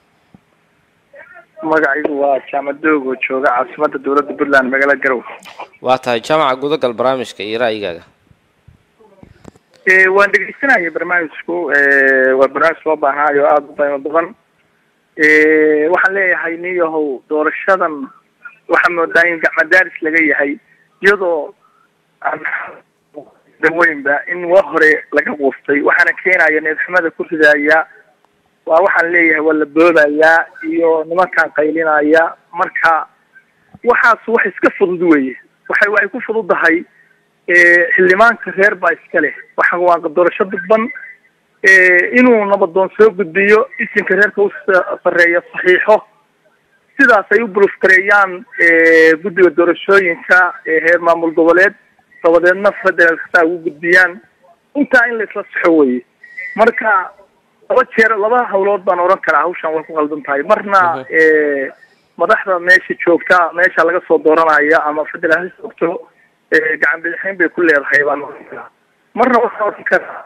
magacaygu waa jaamadoog oo jooga caasimada dowladda puntland magaalada garow waa tahay jaamaca gudagal barnaamijka iyo ra'yigaaga Eh, waan dhegeysanaya barnaamijku eh, waa barnaamij loo baahnaayo aada u qiimo badan Eh, waxaan leeyahay nin yahow doorashadan waxaa moodaa in gacmadaaris laga yahay iyadoo aan daweynba in waa hore laga quustay waxaana keenaya needxumada ku ridaya waa waxaan leeyahay waa la boobayaa iyo nimankaan qaylinaya marka waxaas wax iska fudud weye waxay waxay ku fududahay eh, xildhibaanka reer baa iska leh waxa waa doorasho dadban eh, inuu nabadoon soo gudbiyo isinka reerka u sa- sarreeya saxiixo sidaas ay u bulufgareeyaan eh, guddiga doorashooyinka ee heer maamul goboleed dabadeedna federal kastaa ugu gudbiyaan intaa in la isla saxo weye marka laba jeer laba hawlood baan oran karaa hawshan way ku qaldan tahay marna eh, madaxda meesha joogta meesha laga soo dooranaya ama federal ha joogto eh, gacan bidixayn bay ku leedahay baan oran karaa marna waxaan oran karaa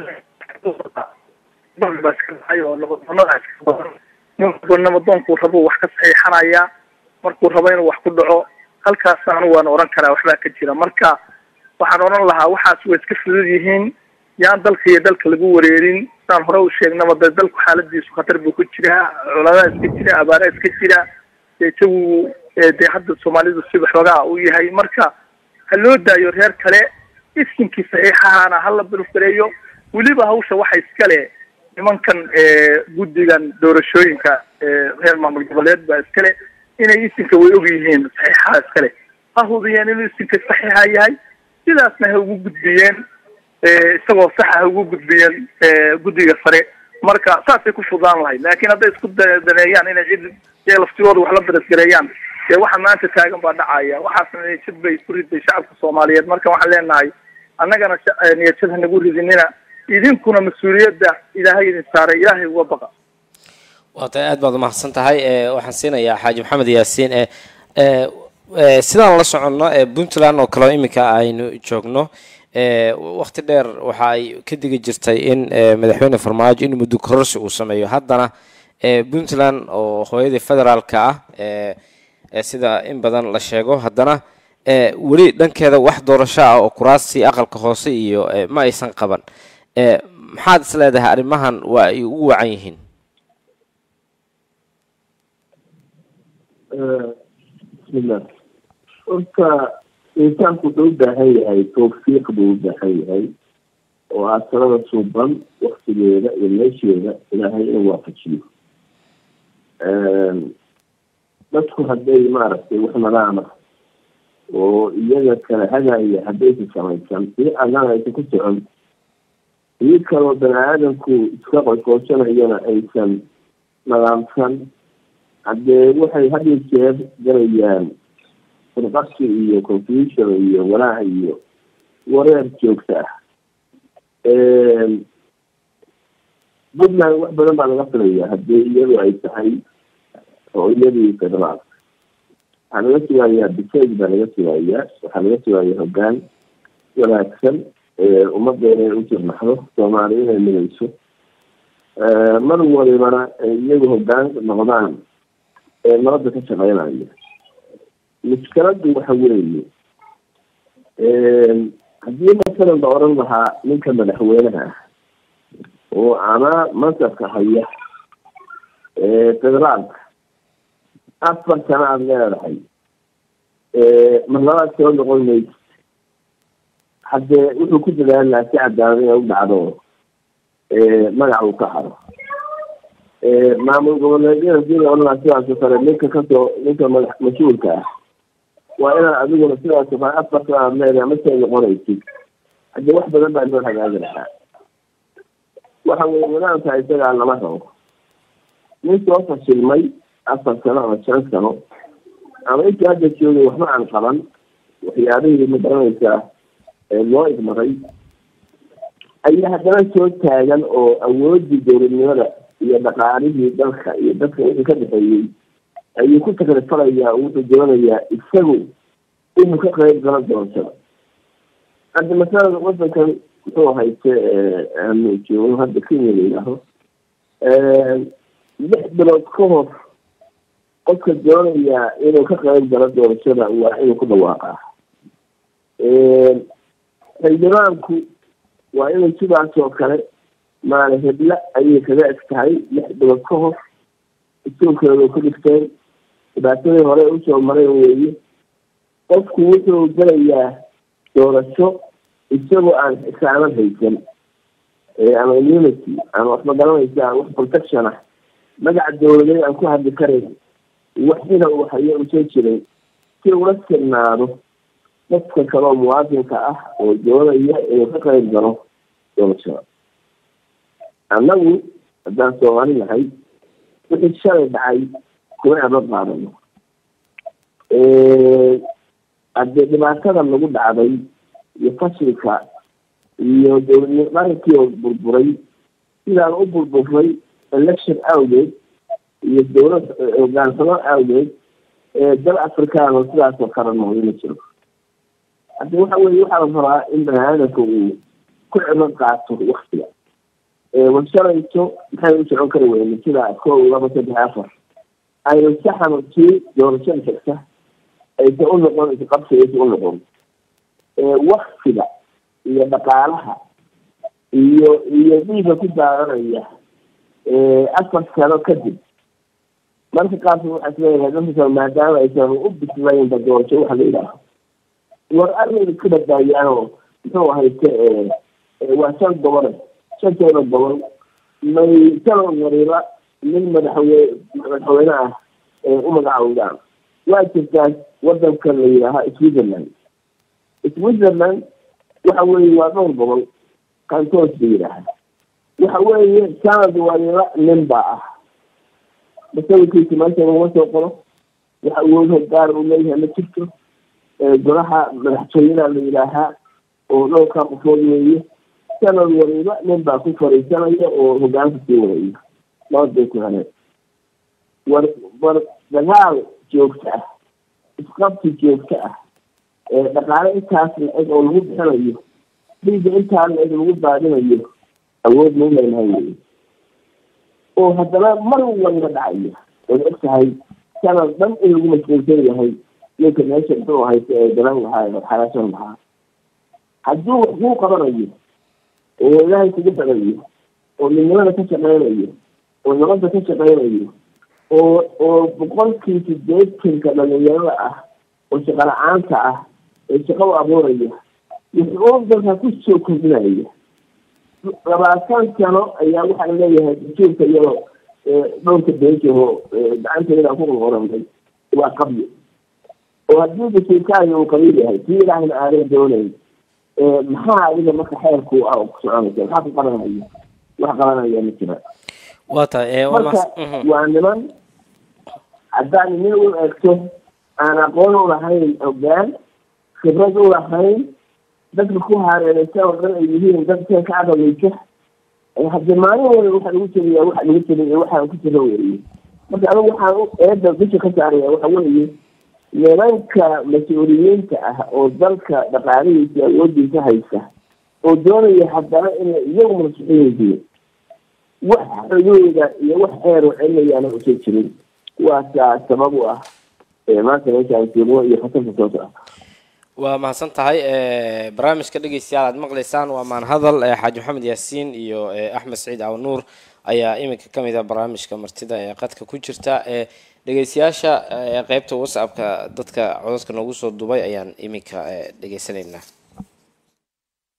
bal baa iska dhacay oo nabadoonada iska badan ninkuba nabadoonkuu rabo wax ka saxiixanaya markuu rabo inuu wax ku dhaco halkaas anu waan oran karaa waxbaa ka jira marka waxaan oran lahaa waxaas way iska fudud yihiin yaan dalka iyo dalka lagu wareerin saan hore u sheegnaba dee dalku xaaladiisu khatar buu ku jiraa coladaa iska jira abaaraa iska jira dee isagu eh, dee hadda soomaalidu si waxoogaa u yahay marka ha loo daayo reer kale iskinkii saxiixahana hala bulgareeyo weliba hawsha waxa iskale nimankan eh, guddigan doorashooyinka eh, reer maamul goboleed baa iskale inay isinka way og yihiin saxiixaha iskale ha hubiyeen inuu isinka saxiixa yahay sidaasna ha ugu gudbiyeen eh, isagoo saxa ha ugu gudbiyeen eh, guddiga sare marka saasay ku fudaan lahayd laakiin hadday isku da- daneeyaan inay cid ee laftigooda wax la darasgareeyaan dee waxa maanta taagan baa dhacaya waxaasna niyajad bay ku riday shacabka soomaaliyeed marka waxaan leenahay annagana sha- eh, niyajad ha nagu ridinina idinkuna mas-uuliyadda ilaahay idin saaray ilaahay uga baqa waa tahay aad baad umahadsan tahay Eh, waxaan siinayaa xaaji maxamed yaasiin eh, eh, eh, sidaan la soconno eh, puntland oo kaleo iminka aynu joogno eh, waqti dheer waxa ay ka digi jirtay in eh, madaxweyne farmaajo in muddo kororsi uu sameeyo haddana eh, puntland oo hooyadii federaalka ah eh, eh, sida in badan la sheego haddana eh, weli dhankeeda wax doorasho ah oo kuraastii aqalka hoose iyo eh, ma aysan qaban Eh, maxaad is leedahay arrimahan waa ay ugu wacan yihiin bismillah horta insaanku wuxuu u baahan yahay tawfiiq buu u baahan yahay oo ah talada suuban waktigeeda iyo meesheeda ilaahay inuu waafajiyo dadku hadday maaragtay wax nadaama oo iyaga kala hagaya haddaysa samaysan si allaan aysan ku socon ii kaloo bani aadamku iska qoyqooshanayana aysan nadaamsan haddee waxay had iyo jeer galayaan furqasi iyo confusion iyo walaac iyo wareer joogta ah puntland wax badan baa laga filaya haddii iyadu ay tahay oo iyadii federaal waxaa laga sugayaa bisayg baa laga sugayaa waxaa laga sugayaa hoggaan wanaagsan ummadda inay u jirnaxdo soomaaliya inay midayso mar walibana iyagu hoggaan noqdaan ee nabadda ka shaqeynaya mushkiladdu waxa weeye haddii masalan la oran lahaa ninka madaxweynaha ah oo ama mansabka haya federaalka afar sano aada leedahay marlabaad soo noqon maysa haddee wuxuu ku dadaali lahaa si cadaalad inay u dhacdo magac uu ka haro maamul goboleedyada sida odhanaa sidaasoo kale ninka kasoo ninka madax mas-uulka ah waa inaad adiguna sidaasoo kale afarta aad leedahay masay noqonaysid haddii wax badan baa loo hagaagi lahaa waxa weye nidaamka isagaa lama rabo nin soo fashilmay afar sano ama shan sano ama intii hadda joogay waxba aan qaban waxyaabihii magaranaysaa loo igmaray ayaa haddana soo taagan oo awoodii dowladnimada iyo dhaqaalihii dalka iyo dadka wixii ka dhexeeyey ayuu ku takrifalayaa oo wuxuu doonayaa isagu inuu ka qeyb galo doorashada hadda masalada wadankan muxuu hayste aanu joogno hadda kenya la yidhaaho lix bilood ka hor qofka doonayaa inuu ka qeyb galo doorashada waa inuu ku dhawaaqaa xildhibaanku waa inuu sidaas oo kale maali hebla ayay kaga eg tahay lix bilood ka hor isuulkeedu ku dhigteen dhibaatadii hore usoo maray weeye qofku wuxuu gelayaa doorasho isagoo aan xisaanad haysan ama immunity ama wax magaranaysa wax protection ah magaca dowladeed aan ku hadli karayn waxina uu hayo usoo jiray si ula sirnaado dadka kale oo muwaadinka ah oo doonaya inuu ka qeyb galo doorashada annagu haddaan soomaali nahay wixii shalay dhacay kuma aba qaadano haddii dhibaatada lagu dhacday iyo fashilka iyo dowladnimo qarankii oo burburay sidaan u burburay election awgeed iyo dowlad hogaansamo awgeed dal afrikaan oo sidaasoo kale noqday ma jiro haddi waxa weye waxaa la rabaa in bani aadamka uu ku cibro qaato waktiga washalayto maxay u socon kari weyne sida kow laba saddex afar aynu saxano tii doorashada xigta aysan u noqon isqabsi aysan u noqon waktiga iyo dhaqaalaha iyo iyo dhiiga ku daadanaya afar sano kadib marka qaarkood waxaa isleeyahay dadka maadaama aysan u bislaynba doorasho waxa la yidhaaho war arrin iska badbaadiyaanoo muxuu ahayte waa shan gobole shanteeda gobol may sano wariba nin madaxweyne madaxweyne ah u magacaawdaan waa jirtaa wadanka la yidhaaha switzerland switzerland waxa weeye waa dhowr gobol kantoos la yidhaaha waxa weeye sanad wariba nin baa ah masawirkiisa meesha laguma soo qoro waxa awood gaar uu leeyahay ma jirto golaha madaxtooyada la yidhaahaa oo dhowrkaa qofood weeye sanad waliba nin baa ku fariisanaya oo hogaanka sii wadaya labadbay ku heleen war war dagaal joogto ah isqabsi joogto ah dhaqaale intaas la-eg oo lagu bixinayo dhiiga intaa la-eg lagu baadinayo awood mau leenahay wey oo haddana mar walba dhacayo waad og tahay sanad dhan in lagu mashquulsan yahay ninka meesha muxuu haysta ee garan lahaa xalaashan lahaa hadduu wax kuu qabanayo oo ilaahay kugu xirayo oo midnimada ka shaqeynayo oo nabadda ka shaqeynayo oo oo boqolkii sideetanka dhalinyarada ah oo shaqo la-aanta ah ee shaqo u abuuraya wuxuu dalka kusoo kordhinaya labaatan sano ayaa waxaa leeyahay dastuurka iyadoo dhowrka beejaho gacantayda ku qoranay waa qabyo oo haddii dastuurkaaga uu qabiil yahay kii ilaahayna aadan doonayn maxaa adiga marka xeerku ah oo ku soconaysa maxaa ku qabanaya wax qabanaya ma jira waa tahay marka waa niman haddaan nin u eegto aan aqoon u lahayn hogaan khibrad u lahayn dadka ku hareereysa oo dhan ay yihiin dadka ka cadaweysa haddii maalin wala waxa lagu jiriya waxa lagu jiriy waxaan ku jiro weeye marka anigu waxaan eeda bisha ka saaraya waxa weeye nimanka mas-uuliyiinta ah oo dalka dhaqaalihiisa awoodiisa haysa oo doonaya haddana inay iyagu masuxin yihiin wax xudooda iyo wax xeer oo celinayaana usan jirin kuwaasaa sabab u ah maanta meeshaan joogno iyo khatarta soo socota waa mahadsan tahay barnaamijka dhegeystayaal aad maqlaysaan waa maanhadal xaaji maxamed yaasiin iyo axmed saciid awnuur ayaa iminka kamid ah barnaamijka martida ee qadka ku jirta dhegeystayaasha qeybta whatsappka dadka codadka noogu soo dubay ayaan iminka dhegeysanaynaa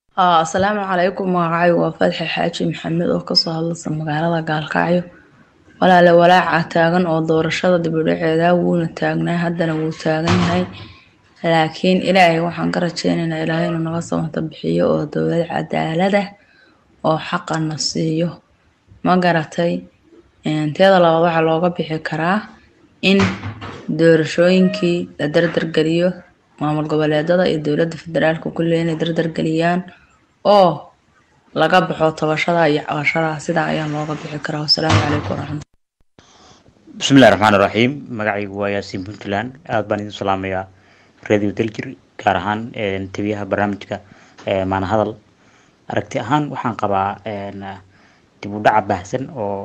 asalaamu calaykum magacaygu waa fadxi xaaji maxamed oo kasoo hadlaysa magaalada gaalkacyo walaale walaaca taagan oo doorashada dibudhaceeda wuuna taagnaa haddana wuu taagan yahay laakiin ilaahay waxaan ka rajeynaynaa ilaahay inuu naga samata bixiyo oo dowlad cadaalada oo xaqana siiyo ma garatay teeda labaad waxaa looga bixi karaa in doorashooyinkii la dardargeliyo maamul goboleedada iyo dowladda federaalka kulle inay dardargeliyaan oo laga baxo tabashada iyo cabashada sidaa ayaa looga bixi karaa wasalaamu calaykum waraxmat bismillahi raxmaani raxiim magacaygu waa yaasiin puntland aada baan idin salaamayaa radio daljir gaar ahaan tabiyaha barnaamijka maana hadal aragti ahaan waxaan qabaa dib u dhaca baahsan oo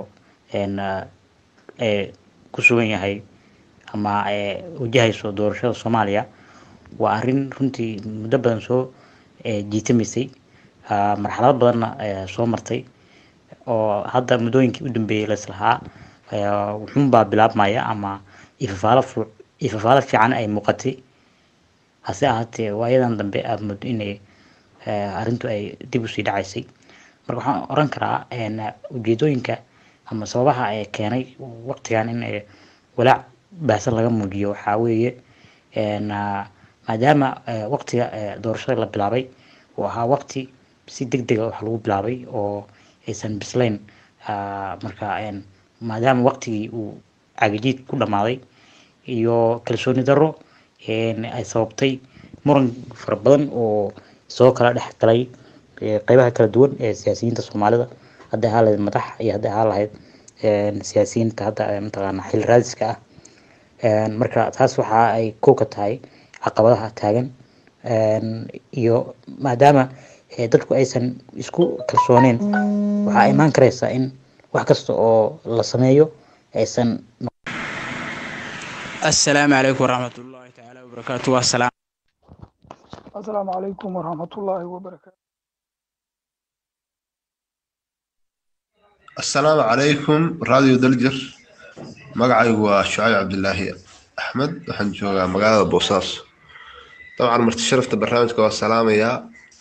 ku sugan yahay ama wajahayso doorashada soomaaliya waa arrin runtii muddo badan soo jiitamaysay marxalado badanna soo martay oo hadda muddooyinkii u dambeeyay laislahaa wuxuunbaa bilaabmaya ama ifafaalo ifafaalo fiican ay muuqatay hase ahaatee waayadan dambe aada muddo inay arrintu ay dib usii dhacaysay marka waxaan oran karaa ujeedooyinka ama sababaha ee keenay waqtigan in walaac baahsan laga muujiyo waxaa weeye maadaama waqtiga doorashada la bilaabay uu ahaa waqti si deg dega wax lagu bilaabay oo aysan bislayn marka maadaama waqtigii uu cagajiid ku dhammaaday iyo kalsooni darro ay sababtay muran fara badan oo soo kala dhex galay qeybaha kala duwan ee siyaasiyiinta soomaalida hadday ahaa lahayd madax iyo hadday ahaa lahayd siyaasiyiinta hadda mataqaana xil raadiska ah marka taas waxa ay kow ka tahay caqabadaha taagan iyo maadaama dadku aysan isku kalsooneen waxaa imaan karaysaa in wax kasta oo la sameeyo aysan assalaamu calaykum waraxmatullaahi tacaala wabarakaatu waa salaam asalaamu calaykum waraxmatullaahi wabarakaatu asalaamu calaykum radio daljir magacaygu waa shucayb cabdilaahi axmed waxaan joogaa magaalada boosaaso dabcan marti sharafta barnaamijka waa salaamayaa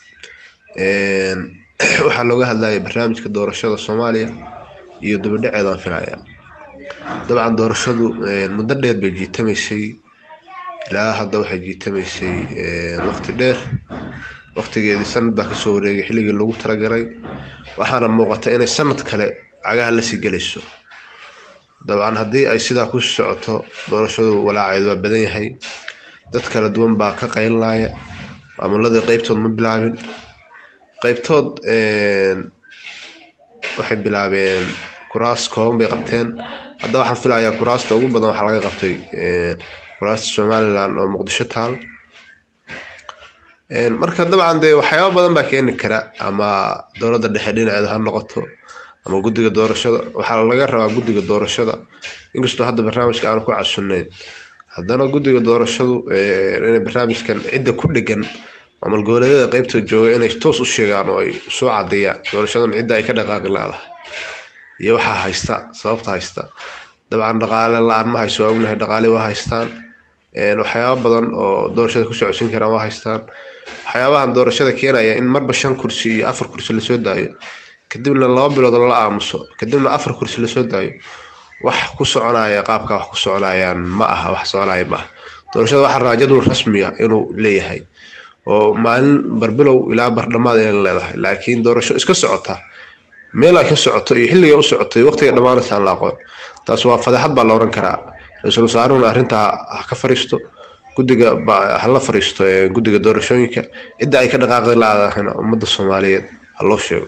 waxaa looga hadlayay barnaamijka doorashada soomaaliya iyo dabadhaceedaan filaya dabcan doorashadu muddo dheer bay jiitamaysay ilaa hadda waxay jiitamaysay waqti dheer waqtigeedii sanad baa kasoo wareegay xilligii lagu talagalay waxaana muuqata inay sanad kale cagaha lasii gelayso dabcan haddii ay sidaa ku socoto doorashadu walaaceedu waa badan yahay dad kala duwan baa ka qaylinaya maamuladii qeybtood ma bilaabin qeybtood waxay bilaabeen kuraas kooban bay qabteen hadda waxaan filayaa kuraasta ugu badan waxaa laga qabtay kuraasta somaliland oo muqdisho taal marka dabcan dee waxyaaba badan baa keeni kara ama dowladda dhexe dhinaceeda ha noqoto ama guddiga doorashada waxaa laga rabaa guddiga doorashada inkastoo hadda barnaamijka aan ku casunayn haddana guddiga doorashadu inay barnaamijkan cidda ku dhegan maamul goboleedyada qeybta jooga inay toos u sheegaan oo ay soo cadeeyaan doorashadan cidda ay ka dhaqaaqi leedahay iyo waxaa haysta sababta haysta dabcan dhaqaale la-aan ma hayso waa ognahay dhaqaale waa haystaan waxyaaba badan oo doorashada ku socodsiin karaan waa haystaan waxyaabahan doorashada keenaya in marba shan kursi iyo afar kursi lasoo daayo kadibna laba bilood lala aamuso kadibna afar kursi lasoo daayo wax ku soconaya qaabka wax ku soconayaan ma aha wax soconaya ma aha doorashada waxaa rabaa jadwal rasmiya inuu leeyahay oo maalin barbilow ilaa bardhamaad inay leedahay laakiin doorasho iska socota meel ay ka socoto iyo xilliga u socoto iyo waqtiga dhammaanaysa aan la aqoon taas waa fadeexad baa la oran karaa ra-iisul wasaaruhuna arrintaa ha ka fariisto guddiga hala fariisto guddiga doorashooyinka cidda ay ka dhaqaaqdi la-aadahayna ummadda soomaaliyeed ha loo sheego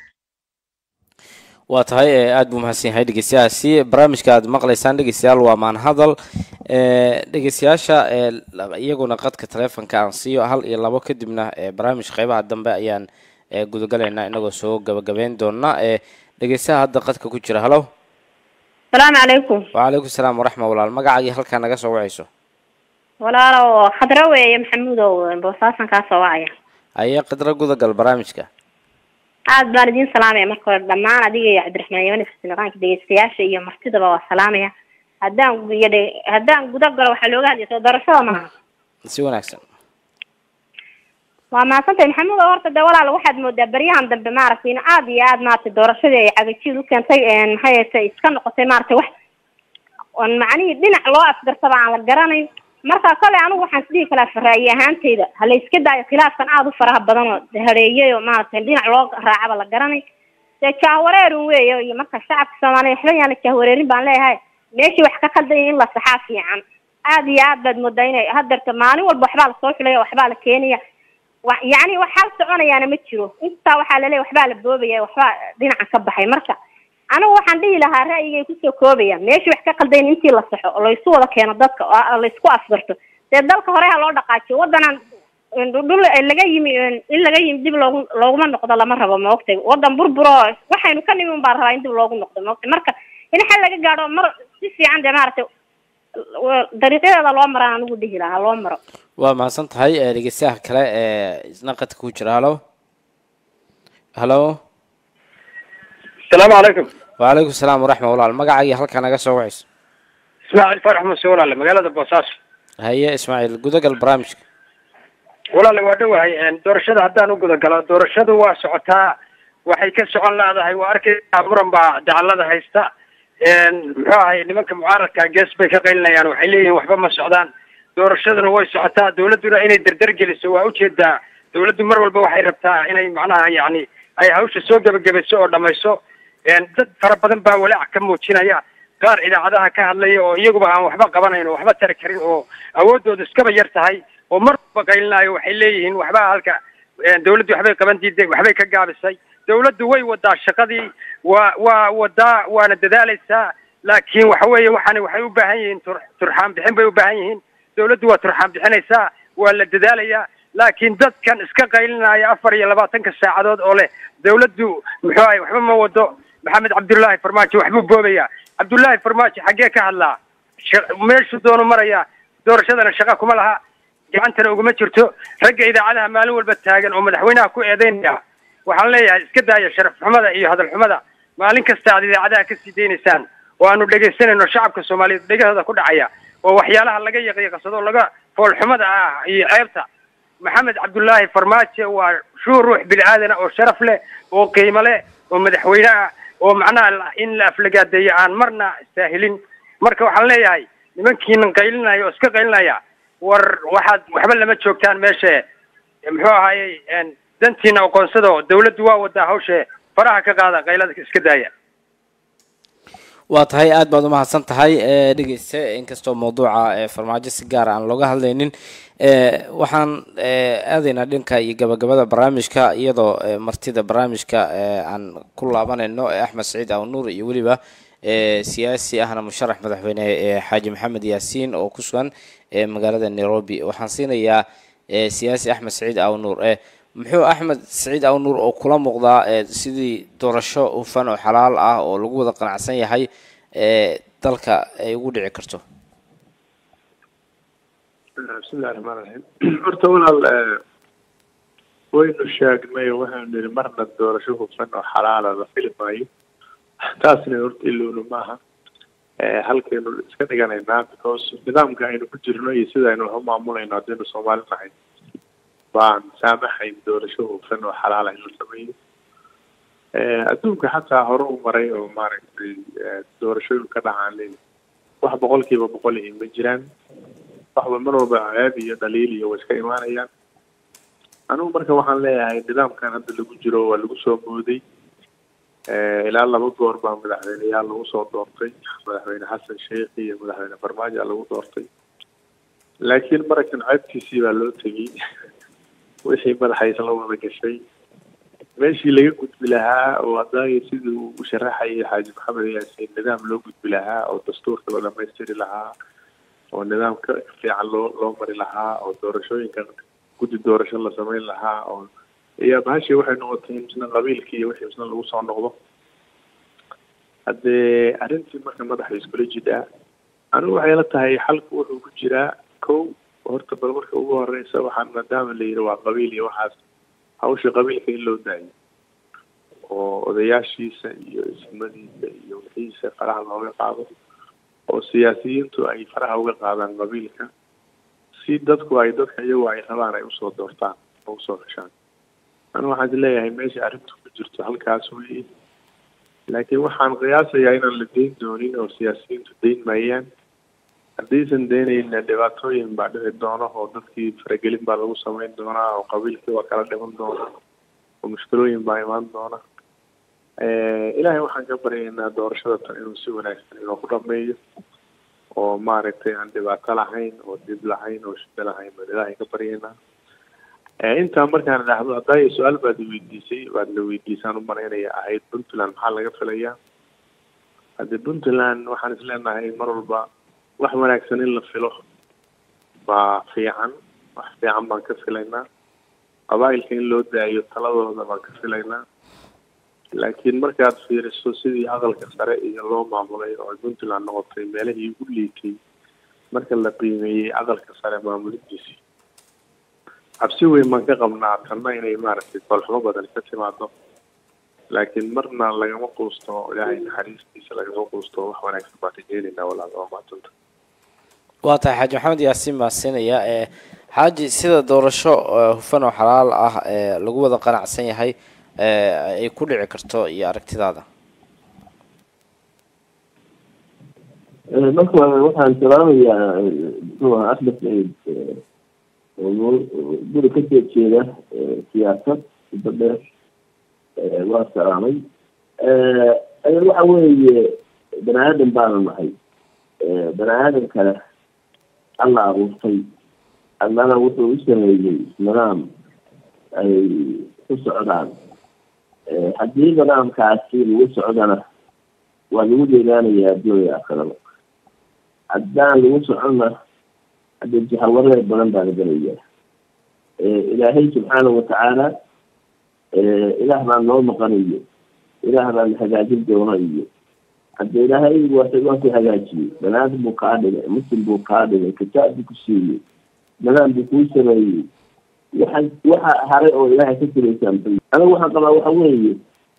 waa tahay aada buu mahadsan yahay dhegeystayaasi barnaamijka aad maqlaysaan dhegeystayaal waa maan hadal dhegeystayaasha iyaguna qadka taleefonka aan siiyo hal iyo labo kadibna barnaamij qeybaha dambe ayaan gudagalaynaa inagoo soo gabagabeyn doona dhegeystaha hadda qadka ku jira halo salaamu calaykum wacalaykum salaam waraxma walaal magacaagii halkaa naga soo wacayso walaalo khadra weeye maxamuudow boosaasan kaa soo wacaya ayee qidro gudagal barnaamijka aad baan idiin salaamaya marka hore dhammaan adiga iyo cabdiraxmaan yamani farsinaqaanka dhegeystayaasha iyo martidaba waa salaamaya haddaan iyo haddaan guda galo waxaa looga hadlaya soo doorashada maaha si wanaagsan waa mahadsantahay maxamuud oo horta dee walaal waxaad moodaa beryahan dambe maaragtay in aad iyo aad maaragtay doorashadii ay cagajiid u keentay maxay ahaytay iska noqotay maaragtay wax oon macnihii dhinac loo afgarsaba aan la garanayn marka kole anigu waxaan isdhihi kalaa faraayi ahaanteyda ha la iska daayo khilaafkan aada u faraha badan oo hareeyay oo maaragtay dhinac loo raacaba la garanay dee jahwareerun weeyo iyo marka shacabka soomaaliya waxba yaan la jahwareerin baan leeyahay meeshii wax ka khaldaya in la saxaa fiican aad iyo aad baad moodaa inay hadeerta maalin walba waxbaa lasoo xulaya waxbaa la keenaya wa yacni wax hal soconayaana ma jiro intaa waxaa laleeyahy waxbaa la boobaya waxbaa dhinaca ka baxay marka anigu waxaan dhihi lahaa ra'yigay kusoo koobaya meeshii wax ka qaldayn intii la saxo oo laysu wada keeno dadka oo laysku afgarto dee dalka hore ha loo dhaqaajiyo waddanan dhul laga yimi in laga yimi dib loogu looguma noqdo lama rabo maogtay waddan burburo waxaynu ka nimi un baan rabaa in dib loogu noqdo maogtay marka in xal laga gaadho mar si fiican dee maaragtay dariiqyadeeda loo maraan anigu dhihi lahaa loo maro waa mahadsan tahay dhegeystayaha kale ee isna qadka ku jira halo halo asalaamu calaykum wacalaykum salaam waraxma walaal magacaaga halkaa naga soo wacayso ismaaciil farax muse walaale magaalada boosaaso haye ismaaciil gudagal barnaamijka walaale waa dhowahay doorashada haddaan u gudagalo doorashadu waa socotaa waxay ka socon laadahay waa arkaysaa muran baa dacalada haysta muxuu ahay nimanka mucaaradka gees bay ka qaylinayaan waxay leeyihiin waxba ma socdaan doorashaduna way socotaa dawladduna inay dardar geliso waa ujeedaa dawladdu mar walba waxay rabtaa inay macnaha yacni ay hawsha soo gebagabayso oo dhamayso dad fara badan baa walaac ka muujinaya qaar idaacadaha ka hadlaya oo iyaguba aan waxba qabanayn oo waxba tari karin oo awooddooda iskaba yar tahay oo mar walba qaylinaayo waxay leeyihiin waxba halka dawladdu waxbay qaban diiday waxbay ka gaabisay dawladdu way wadaa shaqadii waa waa wadaa waana dadaalaysaa laakiin waxa weeye waxaani waxay u baahan yihiin tur turxaan bixin bay u baahan yihiin dawladdu waa turxaan bixinaysaa waa la dadaalayaa laakiin dadkan iska qaylinaya afar iyo labaatanka saacadood oo leh dawladdu muxuu ahay waxba ma wado maxamed cabdullaahi farmaajo waxbuu boobaya cabdullaahi farmaajo xaggee ka hadlaa meeshuu doonu maraya doorashadana shaqa kuma laha gacantana uguma jirto ragga idaacadaha maalin walba taagan oo madaxweynaha ku eedeynaya waxaan leeyahay iska daaya sharaf xumada iyo hadal xumada maalin kasta aad idaacadaha kasii daynaysaan oo aanu dhegaysanayno shacabka soomaaliyeed dhegahooda ku dhacaya oo waxyaalaha laga yaqyaqsado laga foolxumada ah iyo ceebta maxamed cabdullaahi farmaajo waa shuu ruux bini aadana oo sharaf leh oo qiimo leh oo madaxweyne ah oo macnaha in la aflagaadeeyo aan marna istaahilin marka waxaan leeyahay nimankiinan qaylinaya oo iska qaylinaya war waxaad waxba lama joogtaan meeshe muxuu ahaayey dantiina aqoonsado dawladdu waa wadaa hawshe faraha ka qaada qaylada iska daaya waa tahay aad baad umahadsan tahay dhegeyste inkastoo mawduuca farmaajo si gaar aan looga hadlaynin waxaan aadaynaa dhanka iyo gabagabada barnaamijka iyadoo martida barnaamijka aan ku laabanayno axmed saciid awnuur iyo weliba siyaasi ahna musharax madaxweyne xaaji maxamed yaasiin oo ku sugan magaalada nairobi waxaan siinayaa siyaasi axmed saciid awnuur muxuu axmed saciid awnuur oo kula muuqdaa sidii doorasho hufan oo xalaal ah oo lagu wada qanacsan yahay dalka ay ugu dhici karto bismillahi raxmaan raxiim horta walaal waynu sheegnay oo waxaanu nihi marna doorasho hufan oo xalaala la fili maayo taasna horta ilowna maaha halkaynu iska dhiganaynaa because nidaamka aynu ku jirno iyo sida aynu wax u maamulayno haddaynu soomaali nahay baan saamaxayn doorasho hufan oo xalaala in la sameeyo adduunka xataa hore u maray oo maaragtay doorashooyin ka dhacaan leeyi wax boqolkiiba boqol ihi ma jiraan waxba mar walba ceeb iyo dhaliil iyo way iska imaanayaan anigu marka waxaan leeyahay nidaamkan hadda lagu jiro waa lagu soo mooday ilaa laba goor baa madaxweyneyaal lagu soo doortay madaxweyne xasan sheikh iyo madaxweyne farmaajo lagu doortay laakiin marakan ceebtiisii baa loo tegey wixii madaxa isla wada gashay meeshii laga gudbi lahaa oo haddaay sidii uu u sharaxayay xaaji maxamed yaasiin nidaam loo gudbi lahaa oo dastuurka loo dhamaystiri lahaa oo nidaamka fiican loo loo mari lahaa oo doorashooyinka guddi doorasho la samayn lahaa oo iyo bahashii waxay noqotay in misna qabiilkii iyo wixii misna lagu soo noqdo haddee arrintii marka madaxa iskula jidhaa anigu waxay la tahay xalku wuxuu ku jiraa kow horta bal marka ugu horeysa waxaan maadaama la yidhi waa qabiil iyo waxaas hawsha qabiilka in loo daayo oo odayaashiisa iyo ismadiisa iyo wixiisa faraha looga qaado oo siyaasiyiintu ay faraha uga qaadaan qabiilka si dadku ay dadka iyagoo ay rabaan ay usoo doortaan oo usoo gashaan anu waxaan is leeyahay meesha arrintu ku jirto halkaas weeye laakiin waxaan qiyaasayaa inaan la deyn doonin oo siyaasiyiintu deyn maayaan haddaysan deynayna dhibaatooyin baa dhici doona oo dadkii faragelin baa lagu samayn doonaa oo qabiilkii waa kala dhiman doona oo mushkilooyin baa imaan doona ilaahay waxaan ka baryaynaa doorashada tan inuu si wanaagsan inoo ku dhameeyo oo maaragtay aan dhibaato lahayn oo dib lahayn oo shida lahayn baan ilaahay ka baryaynaa intaa markaan idhaahdo haddaa su-aal baad weydiisay baad la weydiisaan u malaynaya ahayd puntland maxaa laga filayaa hadde puntland waxaan isleenahay mar walba wax wanaagsan in la filo baa fiican wax fiican baan ka filaynaa qabaa'ilka in loo daayo taladooda baan ka filaynaa laakiin markaad fiiriso sidii aqalka sare iyo loo maamulay oo ay puntland noqotay meelihii ugu liitay marka la qiimeeyey aqalka sare maamulidiisii cabsi weyn baan ka qabnaa tanna inay maaragtay kolxumo badan ka timaado laakiin marna lagama quusto ilaahay naxariistiisa lagama quusto wax wanaagsan baan rajeynaynaa walaal waa mahadsanta waa tahay xaaji maxamed yaasiin baan siinaya ee xaaji sida doorasho hufan oo xalaal ah ee lagu wada qanacsan yahay ay ku dhici karto iyo aragtidaada marka hore waxaan salaamayaa muxuu ahaa axmed saciid oo guri kasoo jeeda siyaasad muddo dheer waa salaamay waxa weeye bani aadan baanu nahay bani aadan kale alla abuurtay allana wuxuu u sameeyey nidaam ay ku socdaan haddii nidaamkaasi lagu socdana waa lagu deegaanayaa adduunya aakhirada haddaan lagu soconna hadde jahawareer badan baa la gelayaa ilaahay subxaanahu watacaala ilaah baa noo maqanayo ilaah baa na hagaajin doona iyo hadde ilaahay waa waa ku hagaajiyey banaadam buu kaa dhigay muslim buu kaa dhigay kitaab buu ku siiyey nidaam buu kuu sameeyey waxa waxa haray oo ilaahay ka siraysaan anigu waxaan qabaa waxa weeye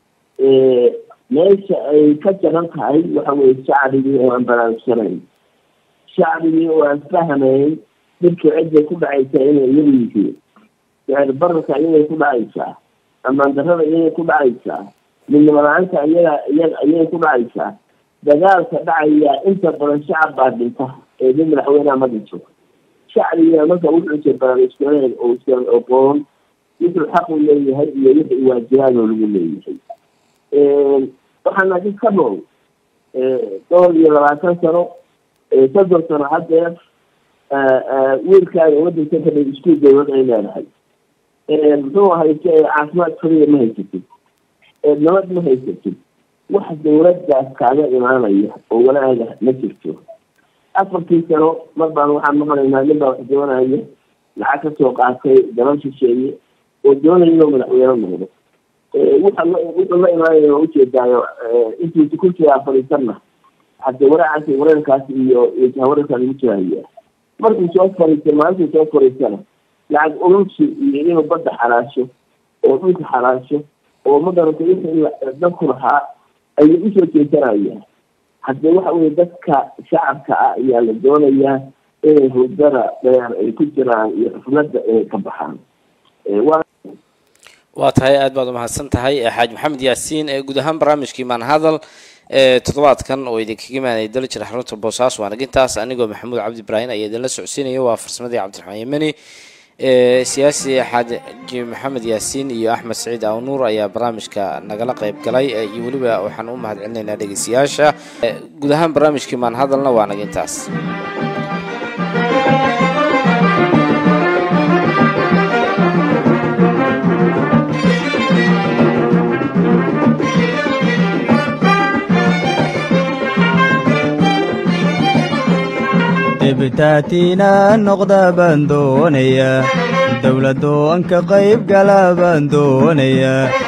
meesha ay ka jaran tahay waxa weye shacbigii oo aan baraarugsaneyn shacbigii oo aan fahmayn dhibka cidday ku dhacaysaa inay iyagu yihiin yani bararka iyagay ku dhacaysaa amaan darrada iyagay ku dhacaysaa midnimo la-aanta iyaga iyaga iyagay ku dhacaysaa dagaalka dhacaya inta badan shacab baa dhinta ee mid madaxweyneha ma dhinto shacbiga marka wuxuu jir baraarugsaneyn oo isan oqoon wuxuu xaq u leeyahay iyo wixii waajibaadoo lagu leeyahay waxaana did ka nool dhowr iyo labaatan sano soddon sano haddeer wiilkaaga wadanka kadhay iskuul dawlad ay leedahay muxuu ahay caafimaad kaliya ma haysatid nabad ma haysatid wax dawladdaas kaaga imaanaya oo walaaga ma jirto afartii sano mar baan waxaan maqlaynaa nin baa wax doonaya lacag kasoo qaatay dalal shisheeye oo doonaya inuu madaxweyne noqdo wuxa wuxuu la imaanaya waa ujeedaayo intuusa kursigaa fadhiisanna hadde waraacaasi wareerkaasi iyo iyo jahawareerkaa lagu jiraya markuu soo fariistay maalintuu soo fariistana lacag urursi iyo inuu badda xalaasho oo dhulka xalaasho oo magaranta wixii dadku lahaa ayuu usoo jeesanaya hadde waxa weye dadka shacabka ah ayaa la doonayaa inay hurdada dheer ay ku jiraan iyo xufladda inay ka baxaan waa tahay aad baad umahadsan tahay xaaji maxamed yaasiin ee guud ahaan barnaamijkii maanhadal ee toddobaadkan oo idinkaga imaanaya daljir xarunta boosaaso waa nagintaas anigoo maxamuud cabdi ibraahim ayaa idinla socodsiinaya waa farsamadii cabdiraxmaan yemeni siyaasi xaaji maxamed yaasiin iyo axmed saciid awnuur ayaa barnaamijka nagala qayb galay iyo weliba waxaan u mahad celinaynaa dhegeystayaasha guud ahaan barnaamijkii maanhadalna waa nagintaas dibitaatina noqda baan doonaya dowladoo an ka qayb gala baan doonaya